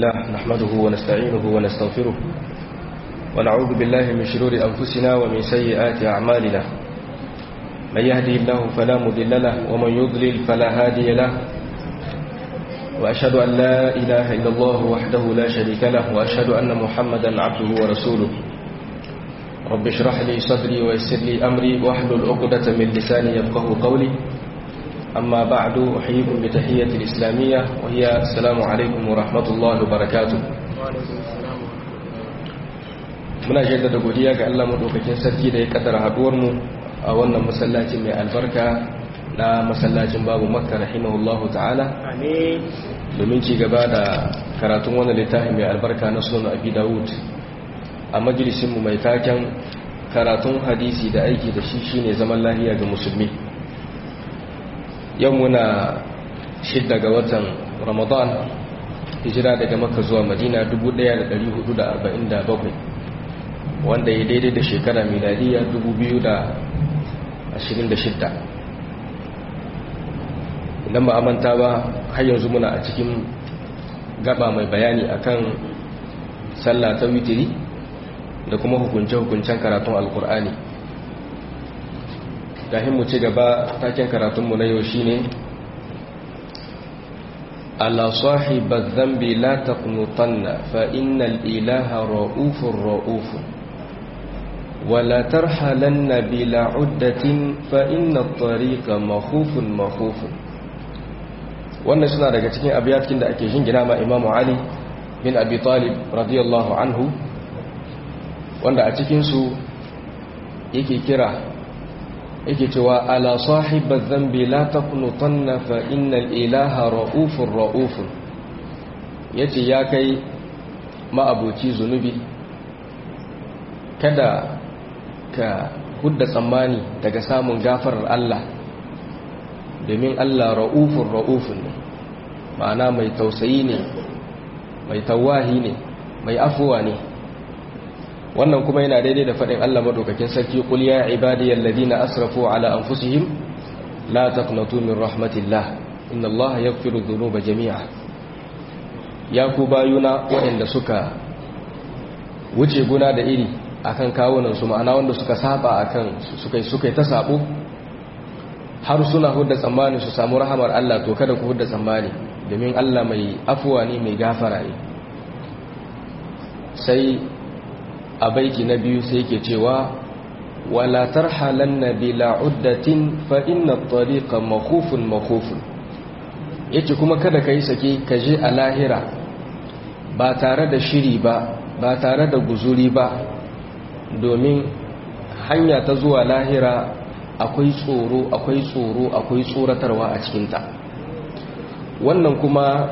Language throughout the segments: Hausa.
لله نحمده ونستعينه ونستغفره ونعوذ بالله من شرور أنفسنا ومن سيئات أعمالنا من يهدي الله فلا مضل له ومن يضلل فلا هادي له وأشهد أن لا إله إلا الله وحده لا شريك له وأشهد أن محمدا عبده ورسوله رب اشرح لي صدري ويسر لي أمري واحلل عقدة من لساني يفقه قولي أما بعد أحييكم بتحية الإسلامية وهي السلام عليكم ورحمة الله وبركاته muna jaddada godiya ga Allah madaukakin sarki da ya kaddara haduwar mu a wannan masallacin mai albarka na masallacin babu makka rahimahullahu ta'ala amin domin ci gaba da karatun wannan littafin mai albarka na sunan abi dawud a majalisin mu mai taken karatun hadisi da aiki da shi shine zaman lafiya ga musulmi yau muna shidda ga watan ramadan hijira daga makka zuwa madina 1447 wanda ya daidai da shekara miladiya 2026 idan ba a manta ba har yanzu muna a cikin gaba mai bayani akan sallah ta witiri da kuma hukunce-hukuncen karatun alkur'ani gahin mu ci gaba taken karatunmu na yau shine ala sahibar zambi la taqnutanna fa innal ilaha ra'ufur ra'ufun wala tarhalanna bila uddatin fa inna at-tariqa makhufun makhufun wannan suna daga cikin abiyatkin da ake jingina ma Imam Ali bin Abi Talib radiyallahu anhu wanda a cikin su yake kira yake cewa ala sahibar zambi la taqnutanna fa innal ilaha ra'ufur ra'ufun yace ya kai ma'abuci zunubi kada ka hudda tsammani daga samun gafarar Allah domin Allah ra'ufun ra'ufun ne ma'ana mai tausayi ne mai tawahi ne mai afuwa ne wannan kuma yana daidai da faɗin Allah madaukakin sarki qul ya ibadiyal ladina asrafu ala anfusihim la taqnatu min rahmatillah inna Allah yaghfiru dhunuba jami'a ya ku bayuna waɗanda suka wuce guna da iri akan kawunan su ma'ana wanda suka saba akan suka suka ta sabo har suna hudda tsammani su samu rahamar Allah to kada ku hudda tsammani domin Allah mai afuwa ne mai gafara ne sai a baiki na biyu sai ke cewa wala tarhalanna bila uddatin fa inna at-tariqa makhufun makhufun yace kuma kada kai sake ka je a lahira ba tare da shiri ba ba tare da guzuri ba domin hanya ta zuwa lahira akwai tsoro akwai tsoro akwai tsoratarwa a cikinta wannan kuma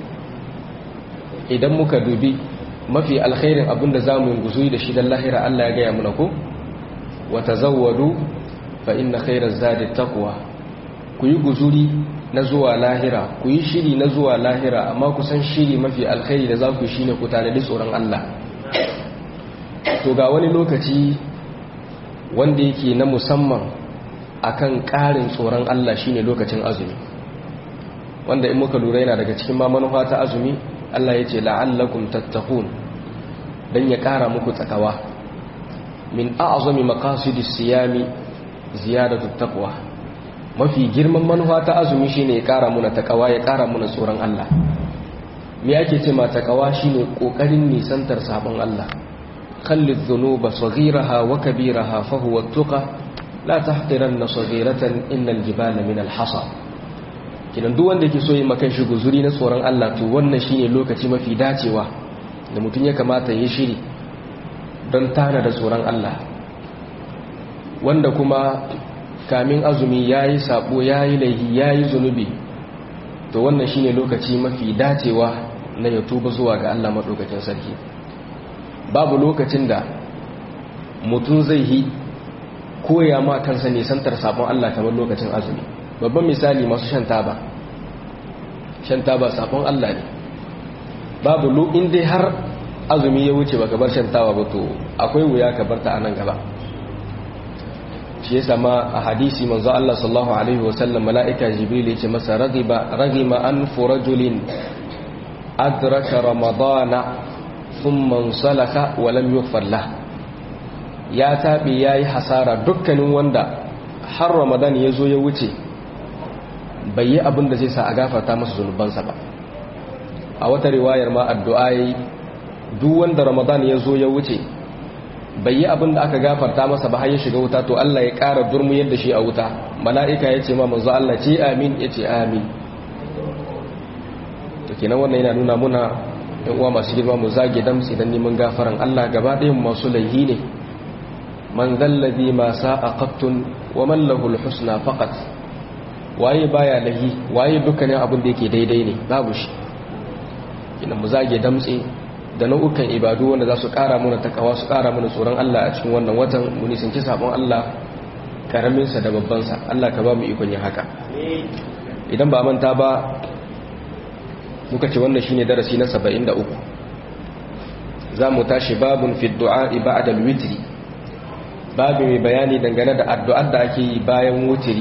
idan muka dubi mafi alkhairin abinda za mu yi guzuri da shi don lahira Allah ya gaya muna ko wata zawadu fa inna khairar zadi takwa ku yi guzuri na zuwa lahira ku yi shiri na zuwa lahira amma ku san shiri mafi alkhairi da za ku shi ne ku tanadi tsoron Allah to ga wani lokaci wanda yake na musamman akan ƙarin tsoron Allah shine lokacin azumi wanda in muka lura yana daga cikin ma manufa ta azumi Allah ya ce la'allakum tattaqun dan ya ƙara muku tsakawa min a'zami maqasidis siyami ziyadatu taqwa mafi girman manufa ta azumi shine ya ƙara muna takawa ya ƙara muna tsoron Allah me yake ce ma takawa shine kokarin nisantar sabon Allah khallid dhunuba saghiraha wa kabiraha fa huwa at-tuqa la tahqiranna saghiratan innal jibala min al-hasa kidan duk wanda yake so yi makan shi guzuri na tsoron Allah to wannan shine lokaci mafi dacewa da mutum ya kamata ya shiri don tana da tsoron Allah wanda kuma kamin azumi yayi sabo yayi laihi yayi zunubi to wannan shine lokaci mafi dacewa na ya tuba zuwa ga Allah madaukakin sarki babu lokacin da mutum zai yi koya ma kansa nisantar sabon Allah kamar lokacin azumi babban misali masu shan taba shan taba sabon Allah ne babu lo in dai har azumi ya wuce baka bar shan taba ba to akwai wuya ka bar ta anan gaba shi yasa ma a hadisi manzo Allah sallallahu alaihi wasallam malaika jibril yace masa ragiba ragima an furajulin adraka ramadana thumma salaka wa lam yughfar ya tabi yayi hasara dukkanin wanda har ramadan ya zo ya wuce bai yi abin da zai sa a gafarta masa zunubansa ba a wata riwayar ma addu'a yayi duk wanda ramadan ya zo ya wuce bai yi abin da aka gafarta masa ba har ya shiga wuta to Allah ya ƙara durmu yadda shi a wuta mala'ika ya ce ma manzo Allah ce amin ya ce amin to kenan wannan yana nuna muna ɗan uwa masu girma mu zage damtsi dan neman gafaran Allah gaba ɗayan masu laihi ne man zallabi ma sa'a qattun wa man lahu husna faqat waye baya lahi waye dukkanin abin da yake daidai ne babu shi kina mu zage damtse da nau'ukan ibadu wanda za su kara mana takawa su kara mana tsoron Allah a cikin wannan watan mu nisanci sabon Allah karamin sa da babban sa Allah ka ba mu ikon yin haka idan ba manta ba muka ce wannan shine darasi na 73 za mu tashi babun fi du'a ba'da al-witri babu mai bayani dangane da addu'ar da ake yi bayan wutiri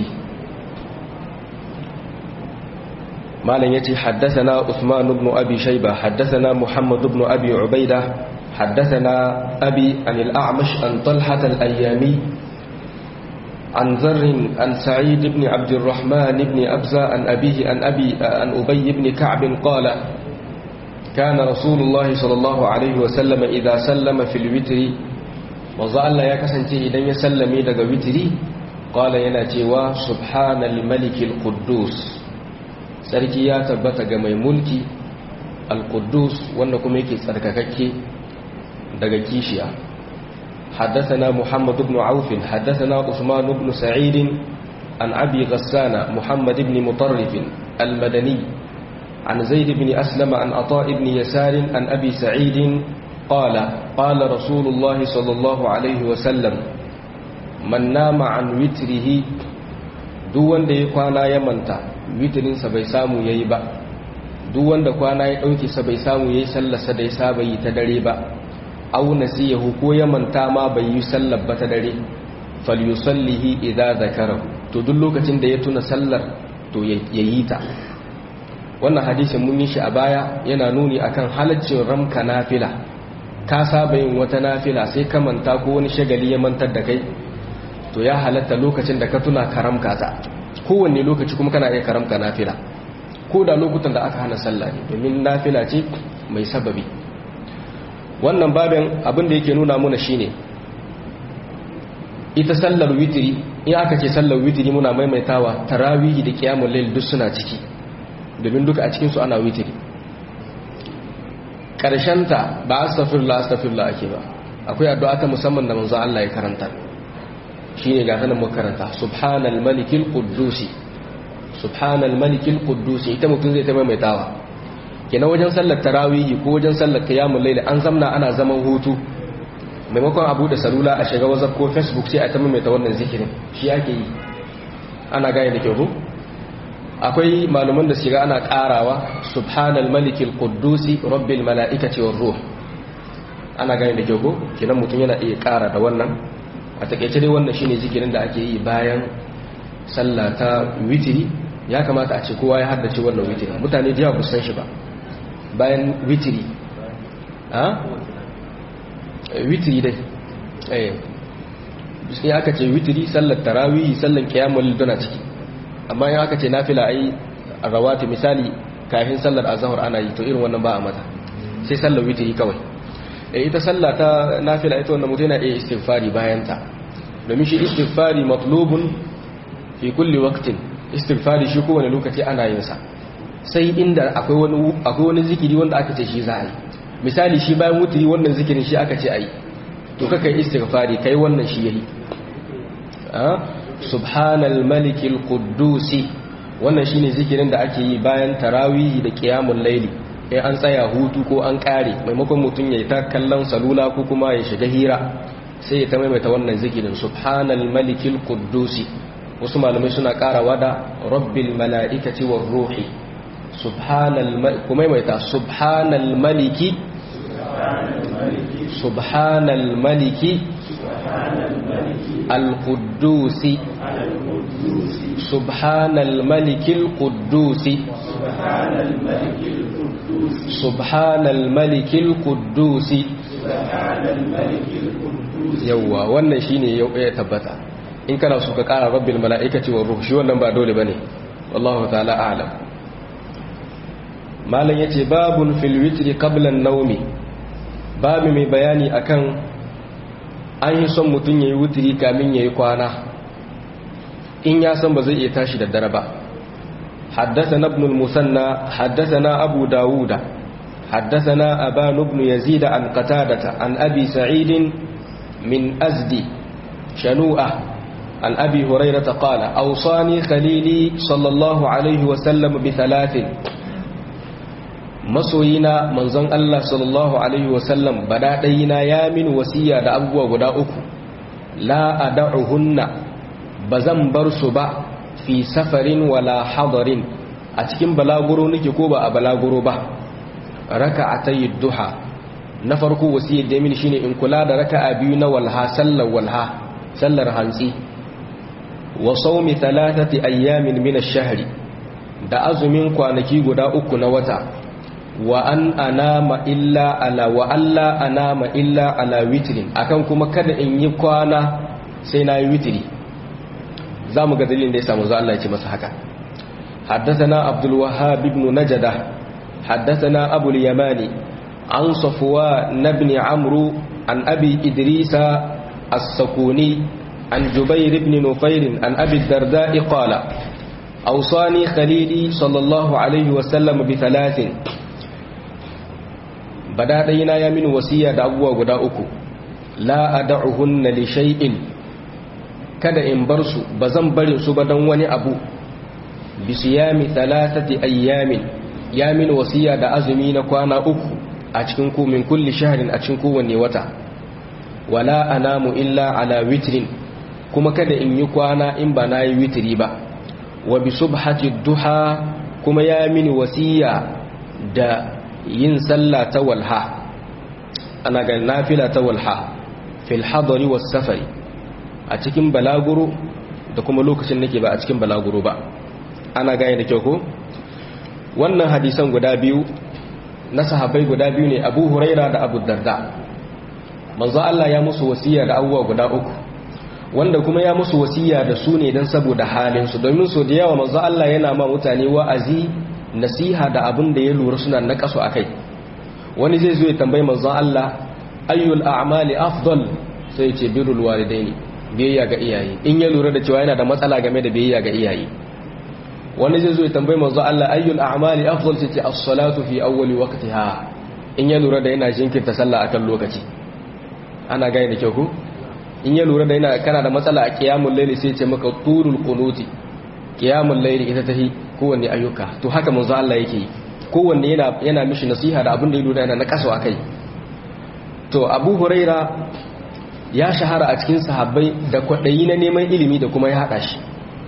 malam yace haddathana Usman ibn Abi Shayba haddathana Muhammad ibn Abi Ubaida haddathana Abi an al-A'mash an Talha al-Ayyami عن ذر عن سعيد بن عبد الرحمن بن أبزة عن أبيه عن أبي عن أبي بن كعب قال كان رسول الله صلى الله عليه وسلم إذا سلم في الوتر manzo Allah ya kasance idan ya sallame daga witiri qala yana cewa subhanal malikil quddus sarki ya tabbata ga mai mulki al quddus wanda kuma yake tsarkakakke daga kishiya حدثنا محمد بن عوف حدثنا عثمان بن سعيد عن أبي غسان محمد بن مطرف المدني عن زيد بن أسلم عن عطاء بن يسار عن أبي سعيد قال قال رسول الله صلى الله عليه وسلم من نام عن وتره duk wanda ya kwana ya manta witirinsa bai samu yayi ba duk wanda kwana ya dauke sa bai samu yayi sallarsa da ya saba yi ta dare ba aw nasiyahu ko ya manta ma bai yi sallar ba ta dare falyusallihi idza zakarahu to duk lokacin da ya tuna sallar to yayi ta wannan hadisin mun yi shi a baya yana nuni akan halaccin ramka nafila ka saba yin wata nafila sai ka manta ko wani shagali ya mantar da kai to ya halatta lokacin da ka tuna karamka ta kowanne lokaci kuma kana iya karamka nafila ko da lokutan da aka hana sallah ne domin nafila ce mai sababi wannan babin abin da yake nuna muna shine ita sallar witiri in aka ce sallar witiri muna maimaitawa tarawihi da qiyamul layl duk suna ciki domin duka a cikin su ana witiri ta ba astaghfirullah astaghfirullah ake ba akwai addu'a ta musamman da manzo Allah ya karanta shine ga sanan mu karanta subhanal malikil quddusi subhanal malikil quddusi ita mutun zai ta maimaitawa kenan wajen sallar tarawih ko wajen sallar qiyamul layl an zamna ana zaman hutu maimakon abu da salula a shiga whatsapp ko facebook sai a ta maimaita wannan zikirin shi ake yi ana gane da kyau akwai malaman da shiga ana karawa subhanal malikil quddusi rabbil malaikati war ruh ana gane da kyau kenan mutum yana iya kara da wannan a takeice dai wannan shine zikirin da ake yi bayan sallah ta witiri ya kamata a ce kowa ya haddace wannan witiri mutane da yawa ba san shi ba bayan witiri a witiri dai eh sai aka ce witiri sallar tarawih sallar qiyamul dana ciki amma in aka ce nafila ai rawati misali kafin sallar azhar ana yi to irin wannan ba a mata sai sallar witiri kawai eh ita sallah ta nafila ita wannan mutum yana iya istighfari bayan ta domin shi istighfari matlubun fi kulli waqtin istighfari shi kowane lokaci ana yin sa sai inda akwai wani akwai wani zikiri wanda aka ce shi za a yi misali shi bayan wutiri wannan zikirin shi aka ce a yi to kaka istighfari kai wannan shi yayi subhanal malikil quddusi wannan shine zikirin da ake yi bayan tarawih da qiyamul layli in an tsaya hutu ko an kare maimakon mutun yayi ta kallon salula ko kuma ya shiga hira sai ya ta maimaita wannan zikirin subhanal malikil quddusi wasu malamai suna karawa da rabbil malaikati war ruhi subhanal kuma maimaita subhanal maliki subhanal maliki القدوس سبحان الملك القدوس subhanal malikil quddusi yawwa wannan shine ya tabbata in kana so ka kara rabbil mala'ikati war ruh shi wannan ba dole bane wallahu ta'ala a'lam malam yace babun fil witri qabla an-nawmi babu mai bayani akan an yi son mutun yayi witri kamin yayi kwana in ya san ba zai iya tashi da dare ba حدثنا ابن المثنى حدثنا أبو داود حدثنا أبان بن يزيد عن قتادة عن أبي سعيد من أزد شنوءة عن أبي هريرة قال أوصاني خليلي صلى الله عليه وسلم بثلاث masoyina manzon Allah sallallahu alaihi wasallam badaɗayina ya min wasiya da abubuwa guda uku la ad'uhunna bazan bar su ba fi safarin wala hadarin a cikin balaguro nake ko ba a balaguro ba raka'atay duha na farko wasiyar da min shine in kula da raka'a biyu na walha sallar walha sallar hantsi wa sawmi thalathati ayyamin min ash-shahri da azumin kwanaki guda uku na wata wa an anama illa ala wa alla anama illa ala witrin akan kuma kada in yi kwana sai na yi witri zamu ga dalilin da ya samu za Allah ya ce masa haka حدثنا عبد الوهاب بن نجدة حدثنا أبو اليماني عن صفوان بن عمرو عن أبي إدريس السكوني عن جبير بن نفير عن أبي الدرداء قال أوصاني خليلي صلى الله عليه وسلم بثلاث بدأنا يا من وسيا دعوة وداؤكو لا أدعهن لشيء kada in bar su ba zan barin su ba don wani abu bisiyami thalathati ayyamin ya min wasiya da azumi na kwana uku a cikin ku min kulli shahrin a cikin kowanne wata wala anamu illa ala witrin kuma kada in yi kwana in ba na yi witri ba wa bi subhati duha kuma ya mini wasiya da yin sallah ta walha ana ga nafila ta walha fil hadari was safari a cikin balaguro da kuma lokacin nake ba a cikin balaguro ba ana gane da kyau ko wannan hadisan guda biyu na sahabbai guda biyu ne abu huraira da abu darda manzo Allah ya musu wasiya da abubuwa guda uku wanda kuma ya musu wasiya da su ne don saboda halinsu domin so da yawa manzo Allah yana ma mutane wa'azi nasiha da abin da ya lura suna na kaso a kai wani zai zo ya tambayi manzo Allah ayyul a'mali afdal sai ce birrul walidaini biyayya ga iyaye in ya lura da cewa yana da matsala game da biyayya ga iyaye wani zai zo ya tambayi manzo Allah ayyul a'mali afdal sai ce as-salatu fi awwali waqtiha in ya lura da yana jinkirta sallah akan lokaci ana gane da kyau ko in ya lura da yana kana da matsala a qiyamul layli sai ce maka turul qunuti qiyamul layli ita tahi kowanne ayyuka to haka manzo Allah yake kowanne yana yana mishi nasiha da abin da ya lura yana na kaso akai to Abu Huraira ya shahara a cikin sahabbai da kwadayi na neman ilimi da kuma ya hada shi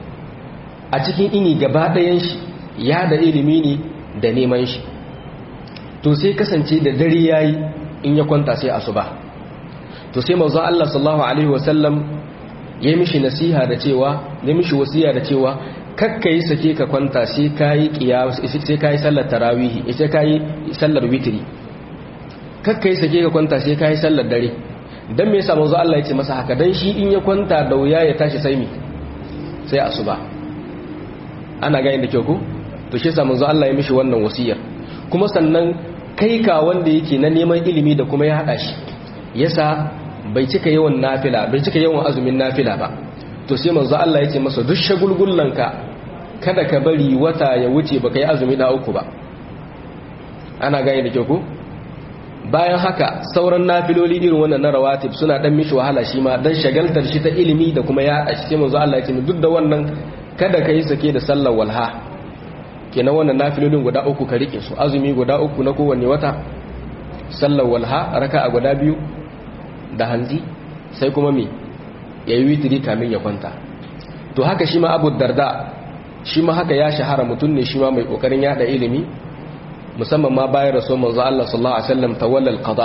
a cikin ini gaba ɗayan shi ya da ilimi ne da neman shi to sai kasance da dare yayi in ya kwanta sai asuba to sai manzon Allah sallallahu alaihi wasallam ya mishi nasiha da cewa ya mishi wasiya da cewa kakka yi sake ka kwanta sai kai qiyam sai kai sallar tarawih sai kai sallar witri kakka yi sake ka kwanta sai kai sallar dare dan me yasa manzon Allah ya ce masa haka dan shi in ya kwanta da wuya ya tashi sai mi sai asuba ana gani da kyau ko to shi yasa manzo Allah ya mishi wannan wasiyar kuma sannan kai ka wanda yake na neman ilimi da kuma ya hada shi yasa bai cika yawan nafila bai cika yawan azumin nafila ba to sai manzo Allah ya ce masa duk shagulgullanka kada ka bari wata ya wuce baka yi azumi da uku ba ana gani da kyau ko bayan haka sauran nafiloli irin wannan na rawatib suna dan mishi wahala shi ma dan shagaltar shi ta ilimi da kuma ya hada shi sai manzo Allah ya ce duk da wannan kada ka yi sake da sallar walha kenan wannan nafilolin guda uku ka rike su azumi guda uku na kowanne wata sallar walha raka a guda biyu da hanzi sai kuma me ya yi witiri kamin ya kwanta to haka shi ma abu darda shi ma haka ya shahara mutum ne shi ma mai kokarin yada ilimi musamman ma bayan rasu manzo Allah sallallahu alaihi wasallam tawallal qada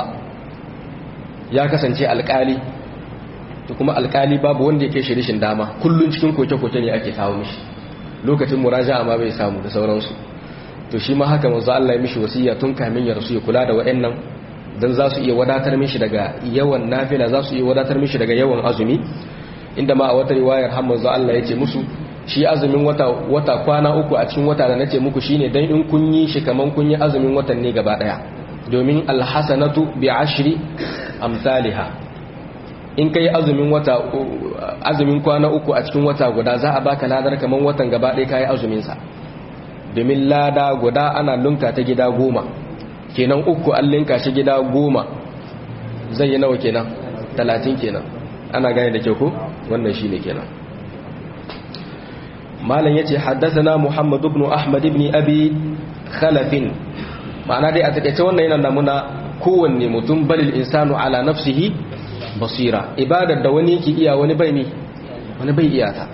ya kasance alkali to kuma alkali babu wanda yake shi rishin dama kullun cikin koke-koke ne ake kawo mishi lokacin muraja'a ma bai samu da sauransu to shi ma haka manzo Allah ya mishi wasiya tun kamin ya rasu ya kula da waɗannan dan za su iya wadatar mishi daga yawan nafila za su iya wadatar mishi daga yawan azumi inda ma a wata riwayar har manzo Allah ya ce musu shi azumin wata wata kwana uku a cikin wata da nace muku shine dan in kun yi shi kaman kun yi azumin watan ne gaba daya domin alhasanatu bi ashri amsalha in kai azumin wata azumin kwana uku a cikin wata guda za a baka ladar kaman watan gaba daya kai azumin sa domin lada guda ana lunka ta gida goma kenan uku an linka shi gida goma zai yi nawa kenan talatin kenan ana gane da kyau ko wannan shine kenan malam yace haddathana muhammad ibn ahmad ibn abi khalaf ma'ana dai a takeice wannan yana namuna kowanne mutum balil insanu ala nafsihi basira ibadar da wani yake iya wani bai mi wani bai iya ta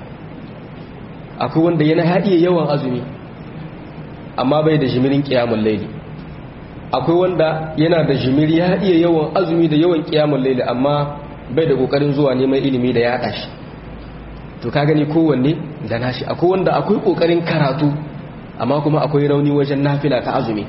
akwai wanda yana haɗiye yawan azumi amma bai da jimirin qiyamul layli akwai wanda yana da jimiri ya iya yawan azumi da yawan qiyamul layli amma bai da kokarin zuwa neman ilimi da ya shi to ka gani kowanne da nashi akwai wanda akwai kokarin karatu amma kuma akwai rauni wajen nafila ta azumi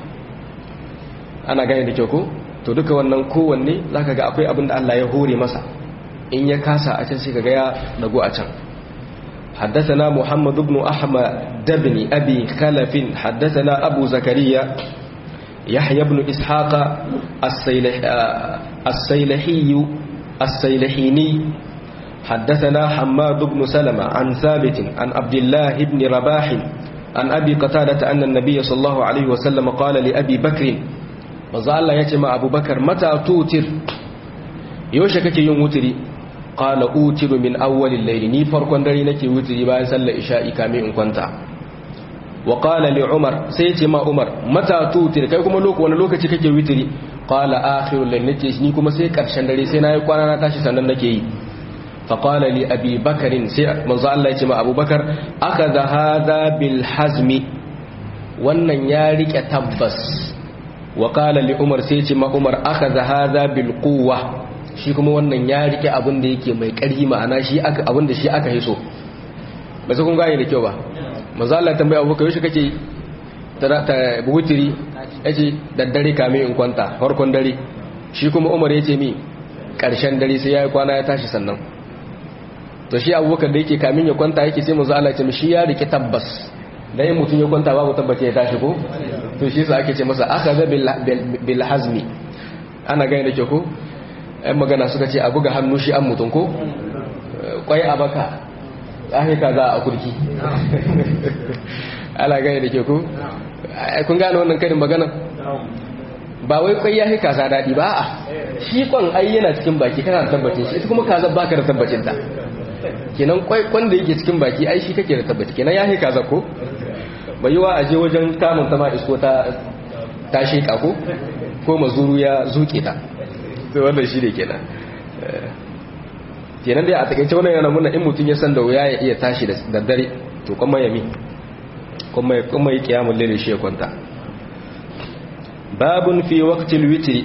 ana gane da kyau ko to duka wannan kowanne zaka ga akwai abin da Allah ya hore masa in ya kasa a can sai kaga ya dago a can حدثنا محمد بن أحمد بن أبي خلف حدثنا أبو زكريا يحيى بن إسحاق السيلح السيلحي السيلحيني حدثنا حماد بن سلمة عن ثابت عن عبد الله بن رباح عن أبي قتادة أن النبي صلى الله عليه وسلم قال لأبي بكر ماذا الله يتمع أبو بكر متى توتر يوشك يوم وتري قال أوتر من أول الليل ني فرقون دري نكي وتري باين صلى إشاء كامي إن كنت وقال لعمر سيتي ما عمر متى توتر كي كما لوك وانا لوك تكي وتري قال آخر الليل نكي ني كما سي كرشن دري سينا يقوانا نتاشي سنن نكي فقال لأبي بكر منذ الله يتما أبو بكر أخذ هذا بالحزم wannan ya rike tabbas wa qala li umar sai ce ma umar akhadha hadha bil quwwa shi kuma wannan ya rike abin da yake mai ƙarfi ma'ana shi aka abin da shi aka hiso ba sai kun gane da kyau ba manzo Allah tambaya Abu Bakar yaushe kake ta ta butiri yace daddare kame in kwanta farkon dare shi kuma Umar yace mi ƙarshen dare sai yayi kwana ya tashi sannan to shi abubakar da yake kamin ya kwanta yake sai manzo Allah ya ce shi ya rike tabbas dan in mutun ya kwanta babu tabbace ya tashi ko to shi yasa ake ce masa akhadha bil hazmi ana gane da ke ko ɗan magana suka ce a buga hannu shi an mutun ko kwai a baka ahe ka za a kurki ana gane da ke ko kun gane wannan karin magana ba wai kwai ya kaza daɗi ba a shi kwan ai yana cikin baki kana da tabbacin shi ita kuma kaza baka da tabbacin ta kenan kwaikwan da yake cikin baki ai shi kake da tabbaci kenan ya haika zako bai yiwa aje wajen kamun ta ma isko ta ta sheka ko ko mazuru ya zuke ta to wannan shi ne kenan kenan dai a takaice wannan yana nuna in mutum ya san da wuya ya iya tashi da dare to kuma ya mi kuma ya kuma ya kiyamul lail shi ya kwanta babun fi waqtil witri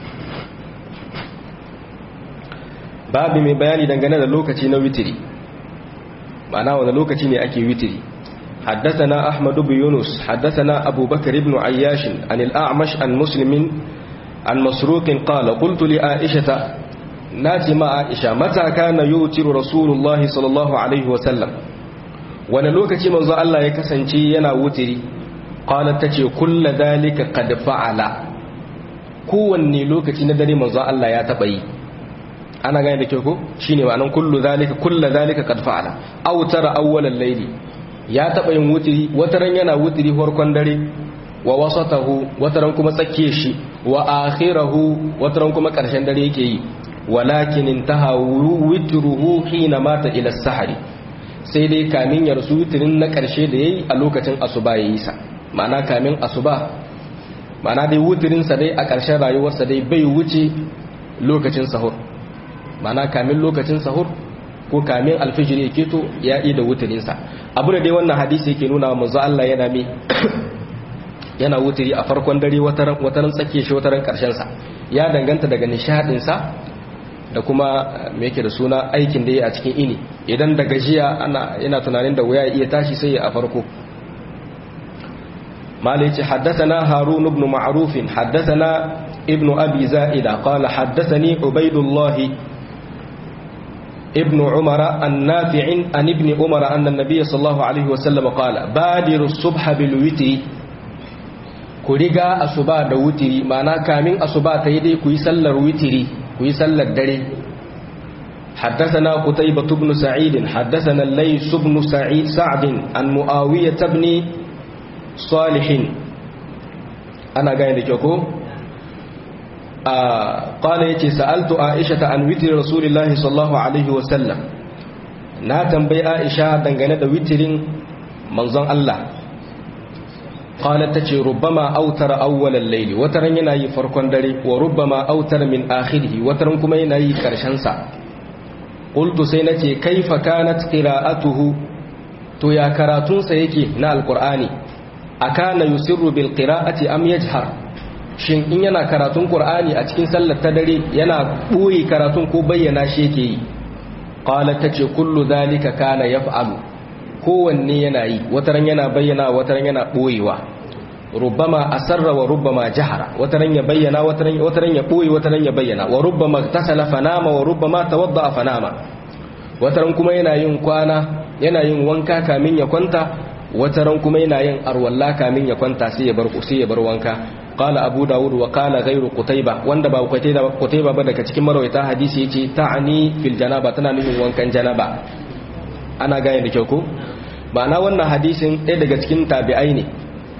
babu mai bayani dangane da lokaci na witiri ma'ana wanda lokaci ne ake witiri حدثنا أحمد بن يونس حدثنا أبو بكر بن عياش عن الأعمش عن مسلم عن مسروق قال قلت لعائشة ناتي مع عائشة متى كان يوتر رسول الله صلى الله عليه وسلم وانا لوكتي من الله يكسنتي ينا وتري قالت تتي كل ذلك قد فعل kowanne lokaci na dare manzo Allah ya taba yi ana gane da kyau ko shine ma'anan kullu zalika kullu zalika qad fa'ala aw tara awwalal layli ya taba yin wutiri wataran yana wutiri farkon dare wa wasatahu wataran kuma tsakiye shi wa akhirahu wataran kuma karshen dare yake yi walakin intaha witruhu hina mata ila sahari sai dai kamin ya rasu witirin na karshe da yayi a lokacin asuba yayi sa ma'ana kamin asuba ma'ana dai wutirin sa dai a karshen rayuwarsa dai bai wuce lokacin sahur mana kamin lokacin sahur ko kamin alfijir ya keto ya yi da wutirinsa abu da dai wannan hadisi yake nuna wa manzo Allah yana mi yana wutiri a farkon dare wataran wataran tsake shi wataran karshen sa ya danganta daga nishadin sa da kuma me yake da suna aikin da yake a cikin ini idan da gajiya ana yana tunanin da wuya iya tashi sai a farko مالك حدثنا هارون بن معروف حدثنا ابن أبي زائدة قال حدثني عبيد الله ابن عمر النافع عن ابن عمر أن النبي صلى الله عليه وسلم قال بادر الصبح بالوتر كوريغا أصبا دوتري معنى كامين أصبا تيدي كوي سلر وتري كوي سلر دري حدثنا قتيبة بن سعيد حدثنا الليث بن سعيد سعد عن معاوية بن صالح أنا قاعد لكم قال يتي سألت عائشة عن وتر رسول الله صلى الله عليه وسلم na tambayi Aisha dangane da witirin manzon Allah qalat tace rubbama autara awwalal layli wataran yana yi farkon dare wa rubbama autara min akhirih wataran kuma yana yi karshen sa qultu sai nace kaifa kanat qira'atuhu to ya karatun sa yake na alqur'ani akana yusirru bil qira'ati am yajhar shin in yana karatun qur'ani a cikin sallar ta dare yana boye karatun ko bayyana shi yake yi qalat tace kullu dhalika kana yaf'alu kowanne yana yi wataran yana bayyana wataran yana boyewa rubbama asarra wa rubbama jahara wataran ya bayyana wataran wataran ya boye wataran ya bayyana wa rubbama tasala fanama wa rubbama tawadda fanama wataran kuma yana yin kwana yana yin wanka kamin ya kwanta wataran kuma yana yin arwalla kamin ya kwanta sai ya bar sai ya bar wanka qala abu daud wa qala ghayru qutayba wanda ba qutayba qutayba ba daga cikin marwayata hadisi yace ta'ani fil janaba tana nufin wankan janaba ana gane da kyau ko ma'ana wannan hadisin ɗaya daga cikin tabi'ai ne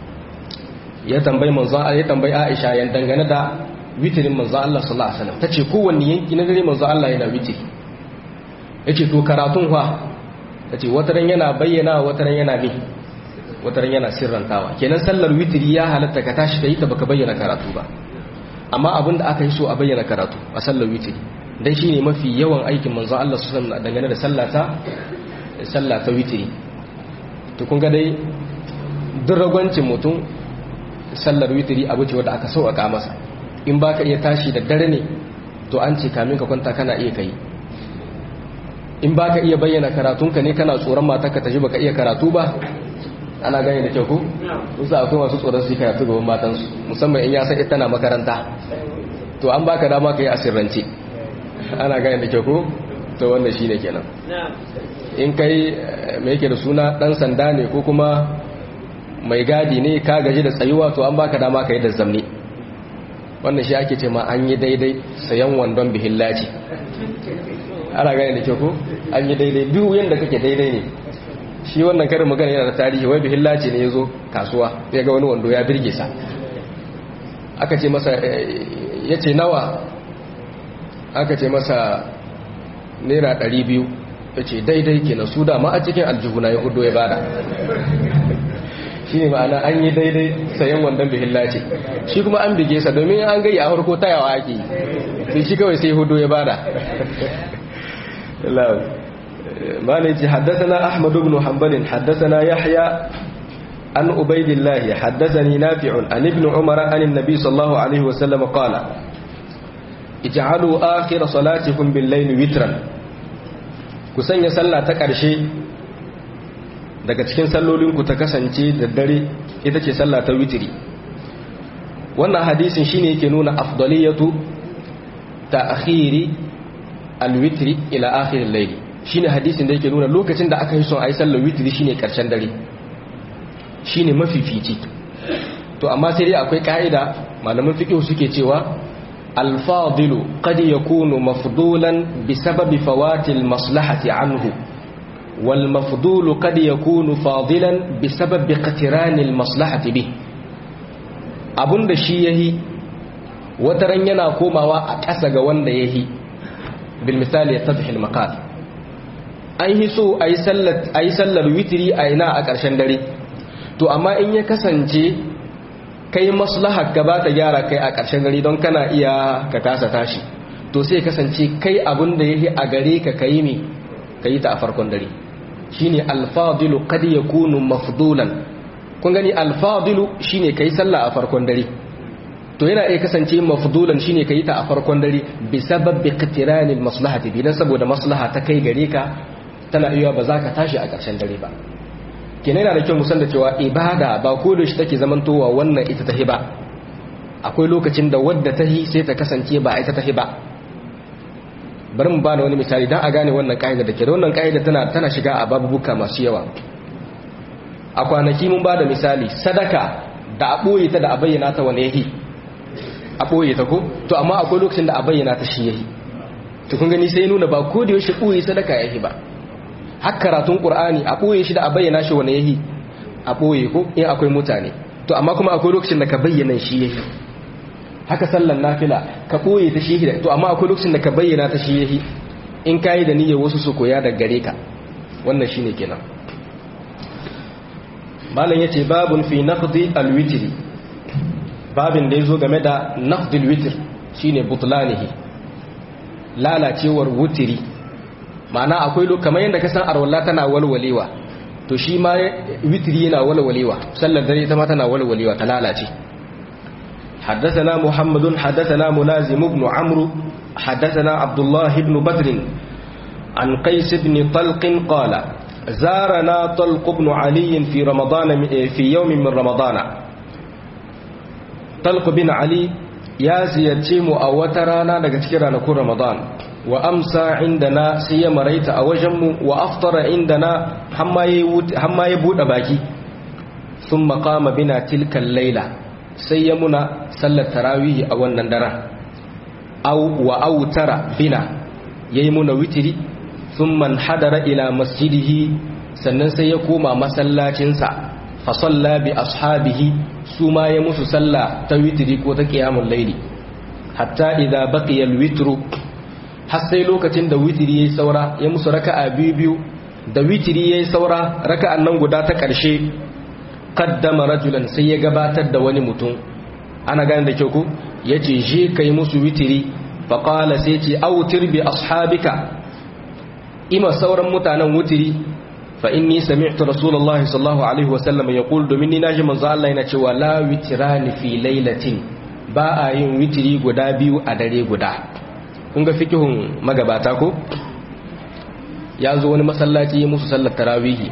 ya tambayi manzo ya tambayi Aisha yan dangane da witirin manzo Allah sallallahu alaihi wasallam tace kowanne yanki na dare manzo Allah yana witiri yace to karatun fa tace wataran yana bayyana wataran yana bi wataran yana sirrantawa kenan sallar witiri ya halatta ka tashi kai ta baka bayyana karatu ba amma abin da aka yi so a bayyana karatu a sallar witiri dan shine mafi yawan aikin manzo Allah sallallahu alaihi wasallam dangane da sallata sallah ta witiri to kun ga dai duk ragwancin mutum sallar witiri abu ce wadda aka sauƙaƙa masa in ba ka iya tashi da dare ne to an ce kamin ka kwanta kana iya kai in ba ka iya bayyana karatunka ne kana tsoron matarka ta ji baka iya karatu ba ana gani da kyau ku musa akwai masu tsoron su yi karatu gaban matansu musamman in ya san ita na makaranta to an baka dama ka yi asirrance ana gani da kyau ku to wannan shine kenan in kai mai yake da suna dan sanda ne ko kuma mai gadi ne ka gaji da tsayuwa to an baka dama ka yi da zamni wannan shi ake ce ma an yi daidai sayan wandon bihillaci ana gane da ke ko an yi daidai duk yadda kake daidai ne shi wannan karin magana yana da tarihi wai bihillaci ne ya zo kasuwa ya ga wani wando ya birge sa aka ce masa ya ce nawa aka ce masa naira ɗari biyu ya ce daidai ke na su dama a cikin aljihuna ya hudu ya bada shi ne ma'ana an yi daidai sayan wandon bihilla ce shi kuma an bige sa domin an gai a harko tayawa ake yi shi kawai sai hudu ya bada malaji haddasana ahmadu ibn hanbalin haddasana yahya an ubaidillahi haddasani nafi'un an ibn umar an annabi sallallahu alaihi wasallam qala ij'alu akhir salatikum bil layli witran ku sanya sallah ta ƙarshe daga cikin sallolinku ta kasance da dare ita ce sallah ta witiri wannan hadisin shine yake nuna afdaliyatu ta akhiri alwitri ila akhirin laili shine hadisin da yake nuna lokacin da aka yi son ayi sallar witiri shine karshen dare shine mafifici to amma sai dai akwai ka'ida malaman fiqh suke cewa الفاضل قد يكون مفضولا بسبب فوات المصلحة عنه والمفضول قد يكون فاضلا بسبب اقتران المصلحة به abun da shi yahi wataran yana komawa a ƙasa ga wanda yahi bil misali yatadhil maqal an yi so ayi sallar ayi sallar witri a ina a ƙarshen dare to amma in ya kasance kai maslahar ka ba ta gyara kai a ƙarshen gari don kana iya ka kasa tashi to sai kasance kai abin da yake a gare ka kai ne ka yi ta a farkon dare shine alfadilu kad yakunu mafdulan kun gani alfadilu shine kai sallah a farkon dare to yana iya kasance mafdulan shine kai ta a farkon dare bi sababbi qitiranil maslahati bi dan saboda maslaha ta kai gare ka tana iya ba za ka tashi a ƙarshen dare ba kenan yana da kyau musan da cewa ibada ba ko da shi take zamantowa wannan ita tahi ba akwai lokacin da wadda tahi sai ta kasance ba ita tahi ba bari mu bada wani misali dan a gane wannan kaida da ke da wannan kaida tana tana shiga a babubuka masu yawa a kwanaki mun bada misali sadaka da a boye ta da a bayyana ta wani yahi a boye ta ko to amma akwai lokacin da a bayyana ta shi yahi to kun gani sai nuna ba ko da yaushe boye sadaka yahi ba har karatun qur'ani a boye shi da a bayyana shi wani yahi a boye ko in akwai mutane to amma kuma akwai lokacin da ka bayyana shi yahi haka sallan nafila ka boye ta shi to amma akwai lokacin da ka bayyana ta shi yahi in kai da niyyar wasu su koya daga gare ka wannan shine kenan malam yace babun fi naqdi alwitri babin da yazo game da naqdi alwitr shine butlanihi lalacewar wutiri ma'ana akwai kamar yadda ka san arwalla tana walwalewa to shi ma witri yana walwalewa sallar dare ita ma tana walwalewa ta lalace حدثنا محمد حدثنا ملازم بن عمرو حدثنا عبد الله بن بدر عن قيس بن طلق قال زارنا طلق بن علي في رمضان في يوم من رمضان طلق بن علي يا زيتيم أو وترانا لكتكرا نكون رمضان وأمسى عندنا سيما ريت أوجم وأفطر عندنا حما يبود باكي ثم قام بنا تلك الليلة سيمنا صلى التراويح أو النندرة أو وأوتر بنا يمنا وتري ثم انحدر إلى مسجده sannan sai ya koma masallacinsa fa salla bi ashabihi su ma ya musu salla ta witri ko ta qiyamul layli hatta idza baqiya alwitru har sai lokacin da witri yayi saura ya musu raka'a biyu biyu da witri yayi saura raka'an nan guda ta karshe qaddama rajulan sai ya gabatar da wani mutum ana gane da kyau ko yace je kai musu witri fa qala sai ce autir bi ashabika ima sauran mutanen wutiri fa inni sami'tu rasulullahi sallallahu alaihi wasallam yaqul domin ni naji manzo Allah yana cewa la witrani fi lailatin ba a yin witiri guda biyu a dare guda kun ga fikihun magabata ko ya zo wani masallaci ya musu sallar tarawihi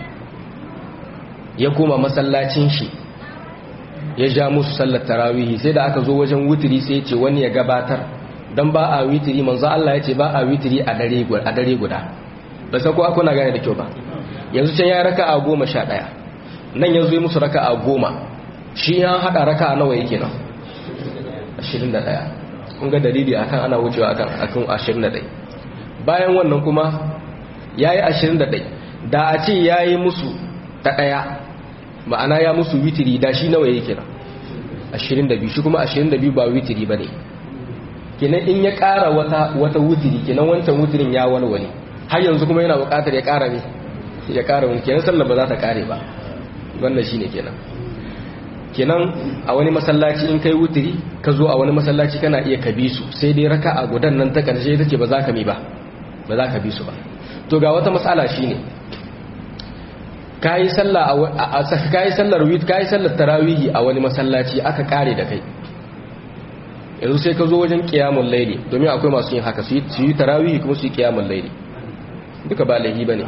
ya koma masallacin shi ya ja musu sallar tarawihi sai da aka zo wajen witiri sai ya ce wani ya gabatar don ba a witiri manzo Allah ya ce ba a witiri a dare guda ba san ko akuna gane da kyau ba yanzu can ya raka a goma sha ɗaya nan yanzu yi musu raka a goma shi ya haɗa raka a nawa yake nan ashirin da ɗaya kun ga dalili akan ana wucewa akan akan ashirin da ɗaya bayan wannan kuma ya yi ashirin da ɗaya da a ce ya yi musu ta ɗaya ma'ana ya musu witiri da shi nawa yake nan ashirin da biyu shi kuma ashirin da biyu ba witiri ba ne kenan in ya ƙara wata wata wutiri kenan wancan wutirin ya walwale har yanzu kuma yana buƙatar ya ƙara ne ya ƙara wani kenan sallar ba za ta ƙare ba wannan shine kenan kenan a wani masallaci in kai wutiri ka zo a wani masallaci kana iya ka bi su sai dai raka a gudan nan ta ƙarshe ita ce ba za ka mi ba ba za ka bi su ba to ga wata matsala shine kayi sallah a kayi sallar wit kayi sallar tarawihi a wani masallaci aka ƙare da kai yanzu sai ka zo wajen kiyamun laili domin akwai masu yin haka su yi tarawihi kuma su yi kiyamun laili duka ba laihi ba ne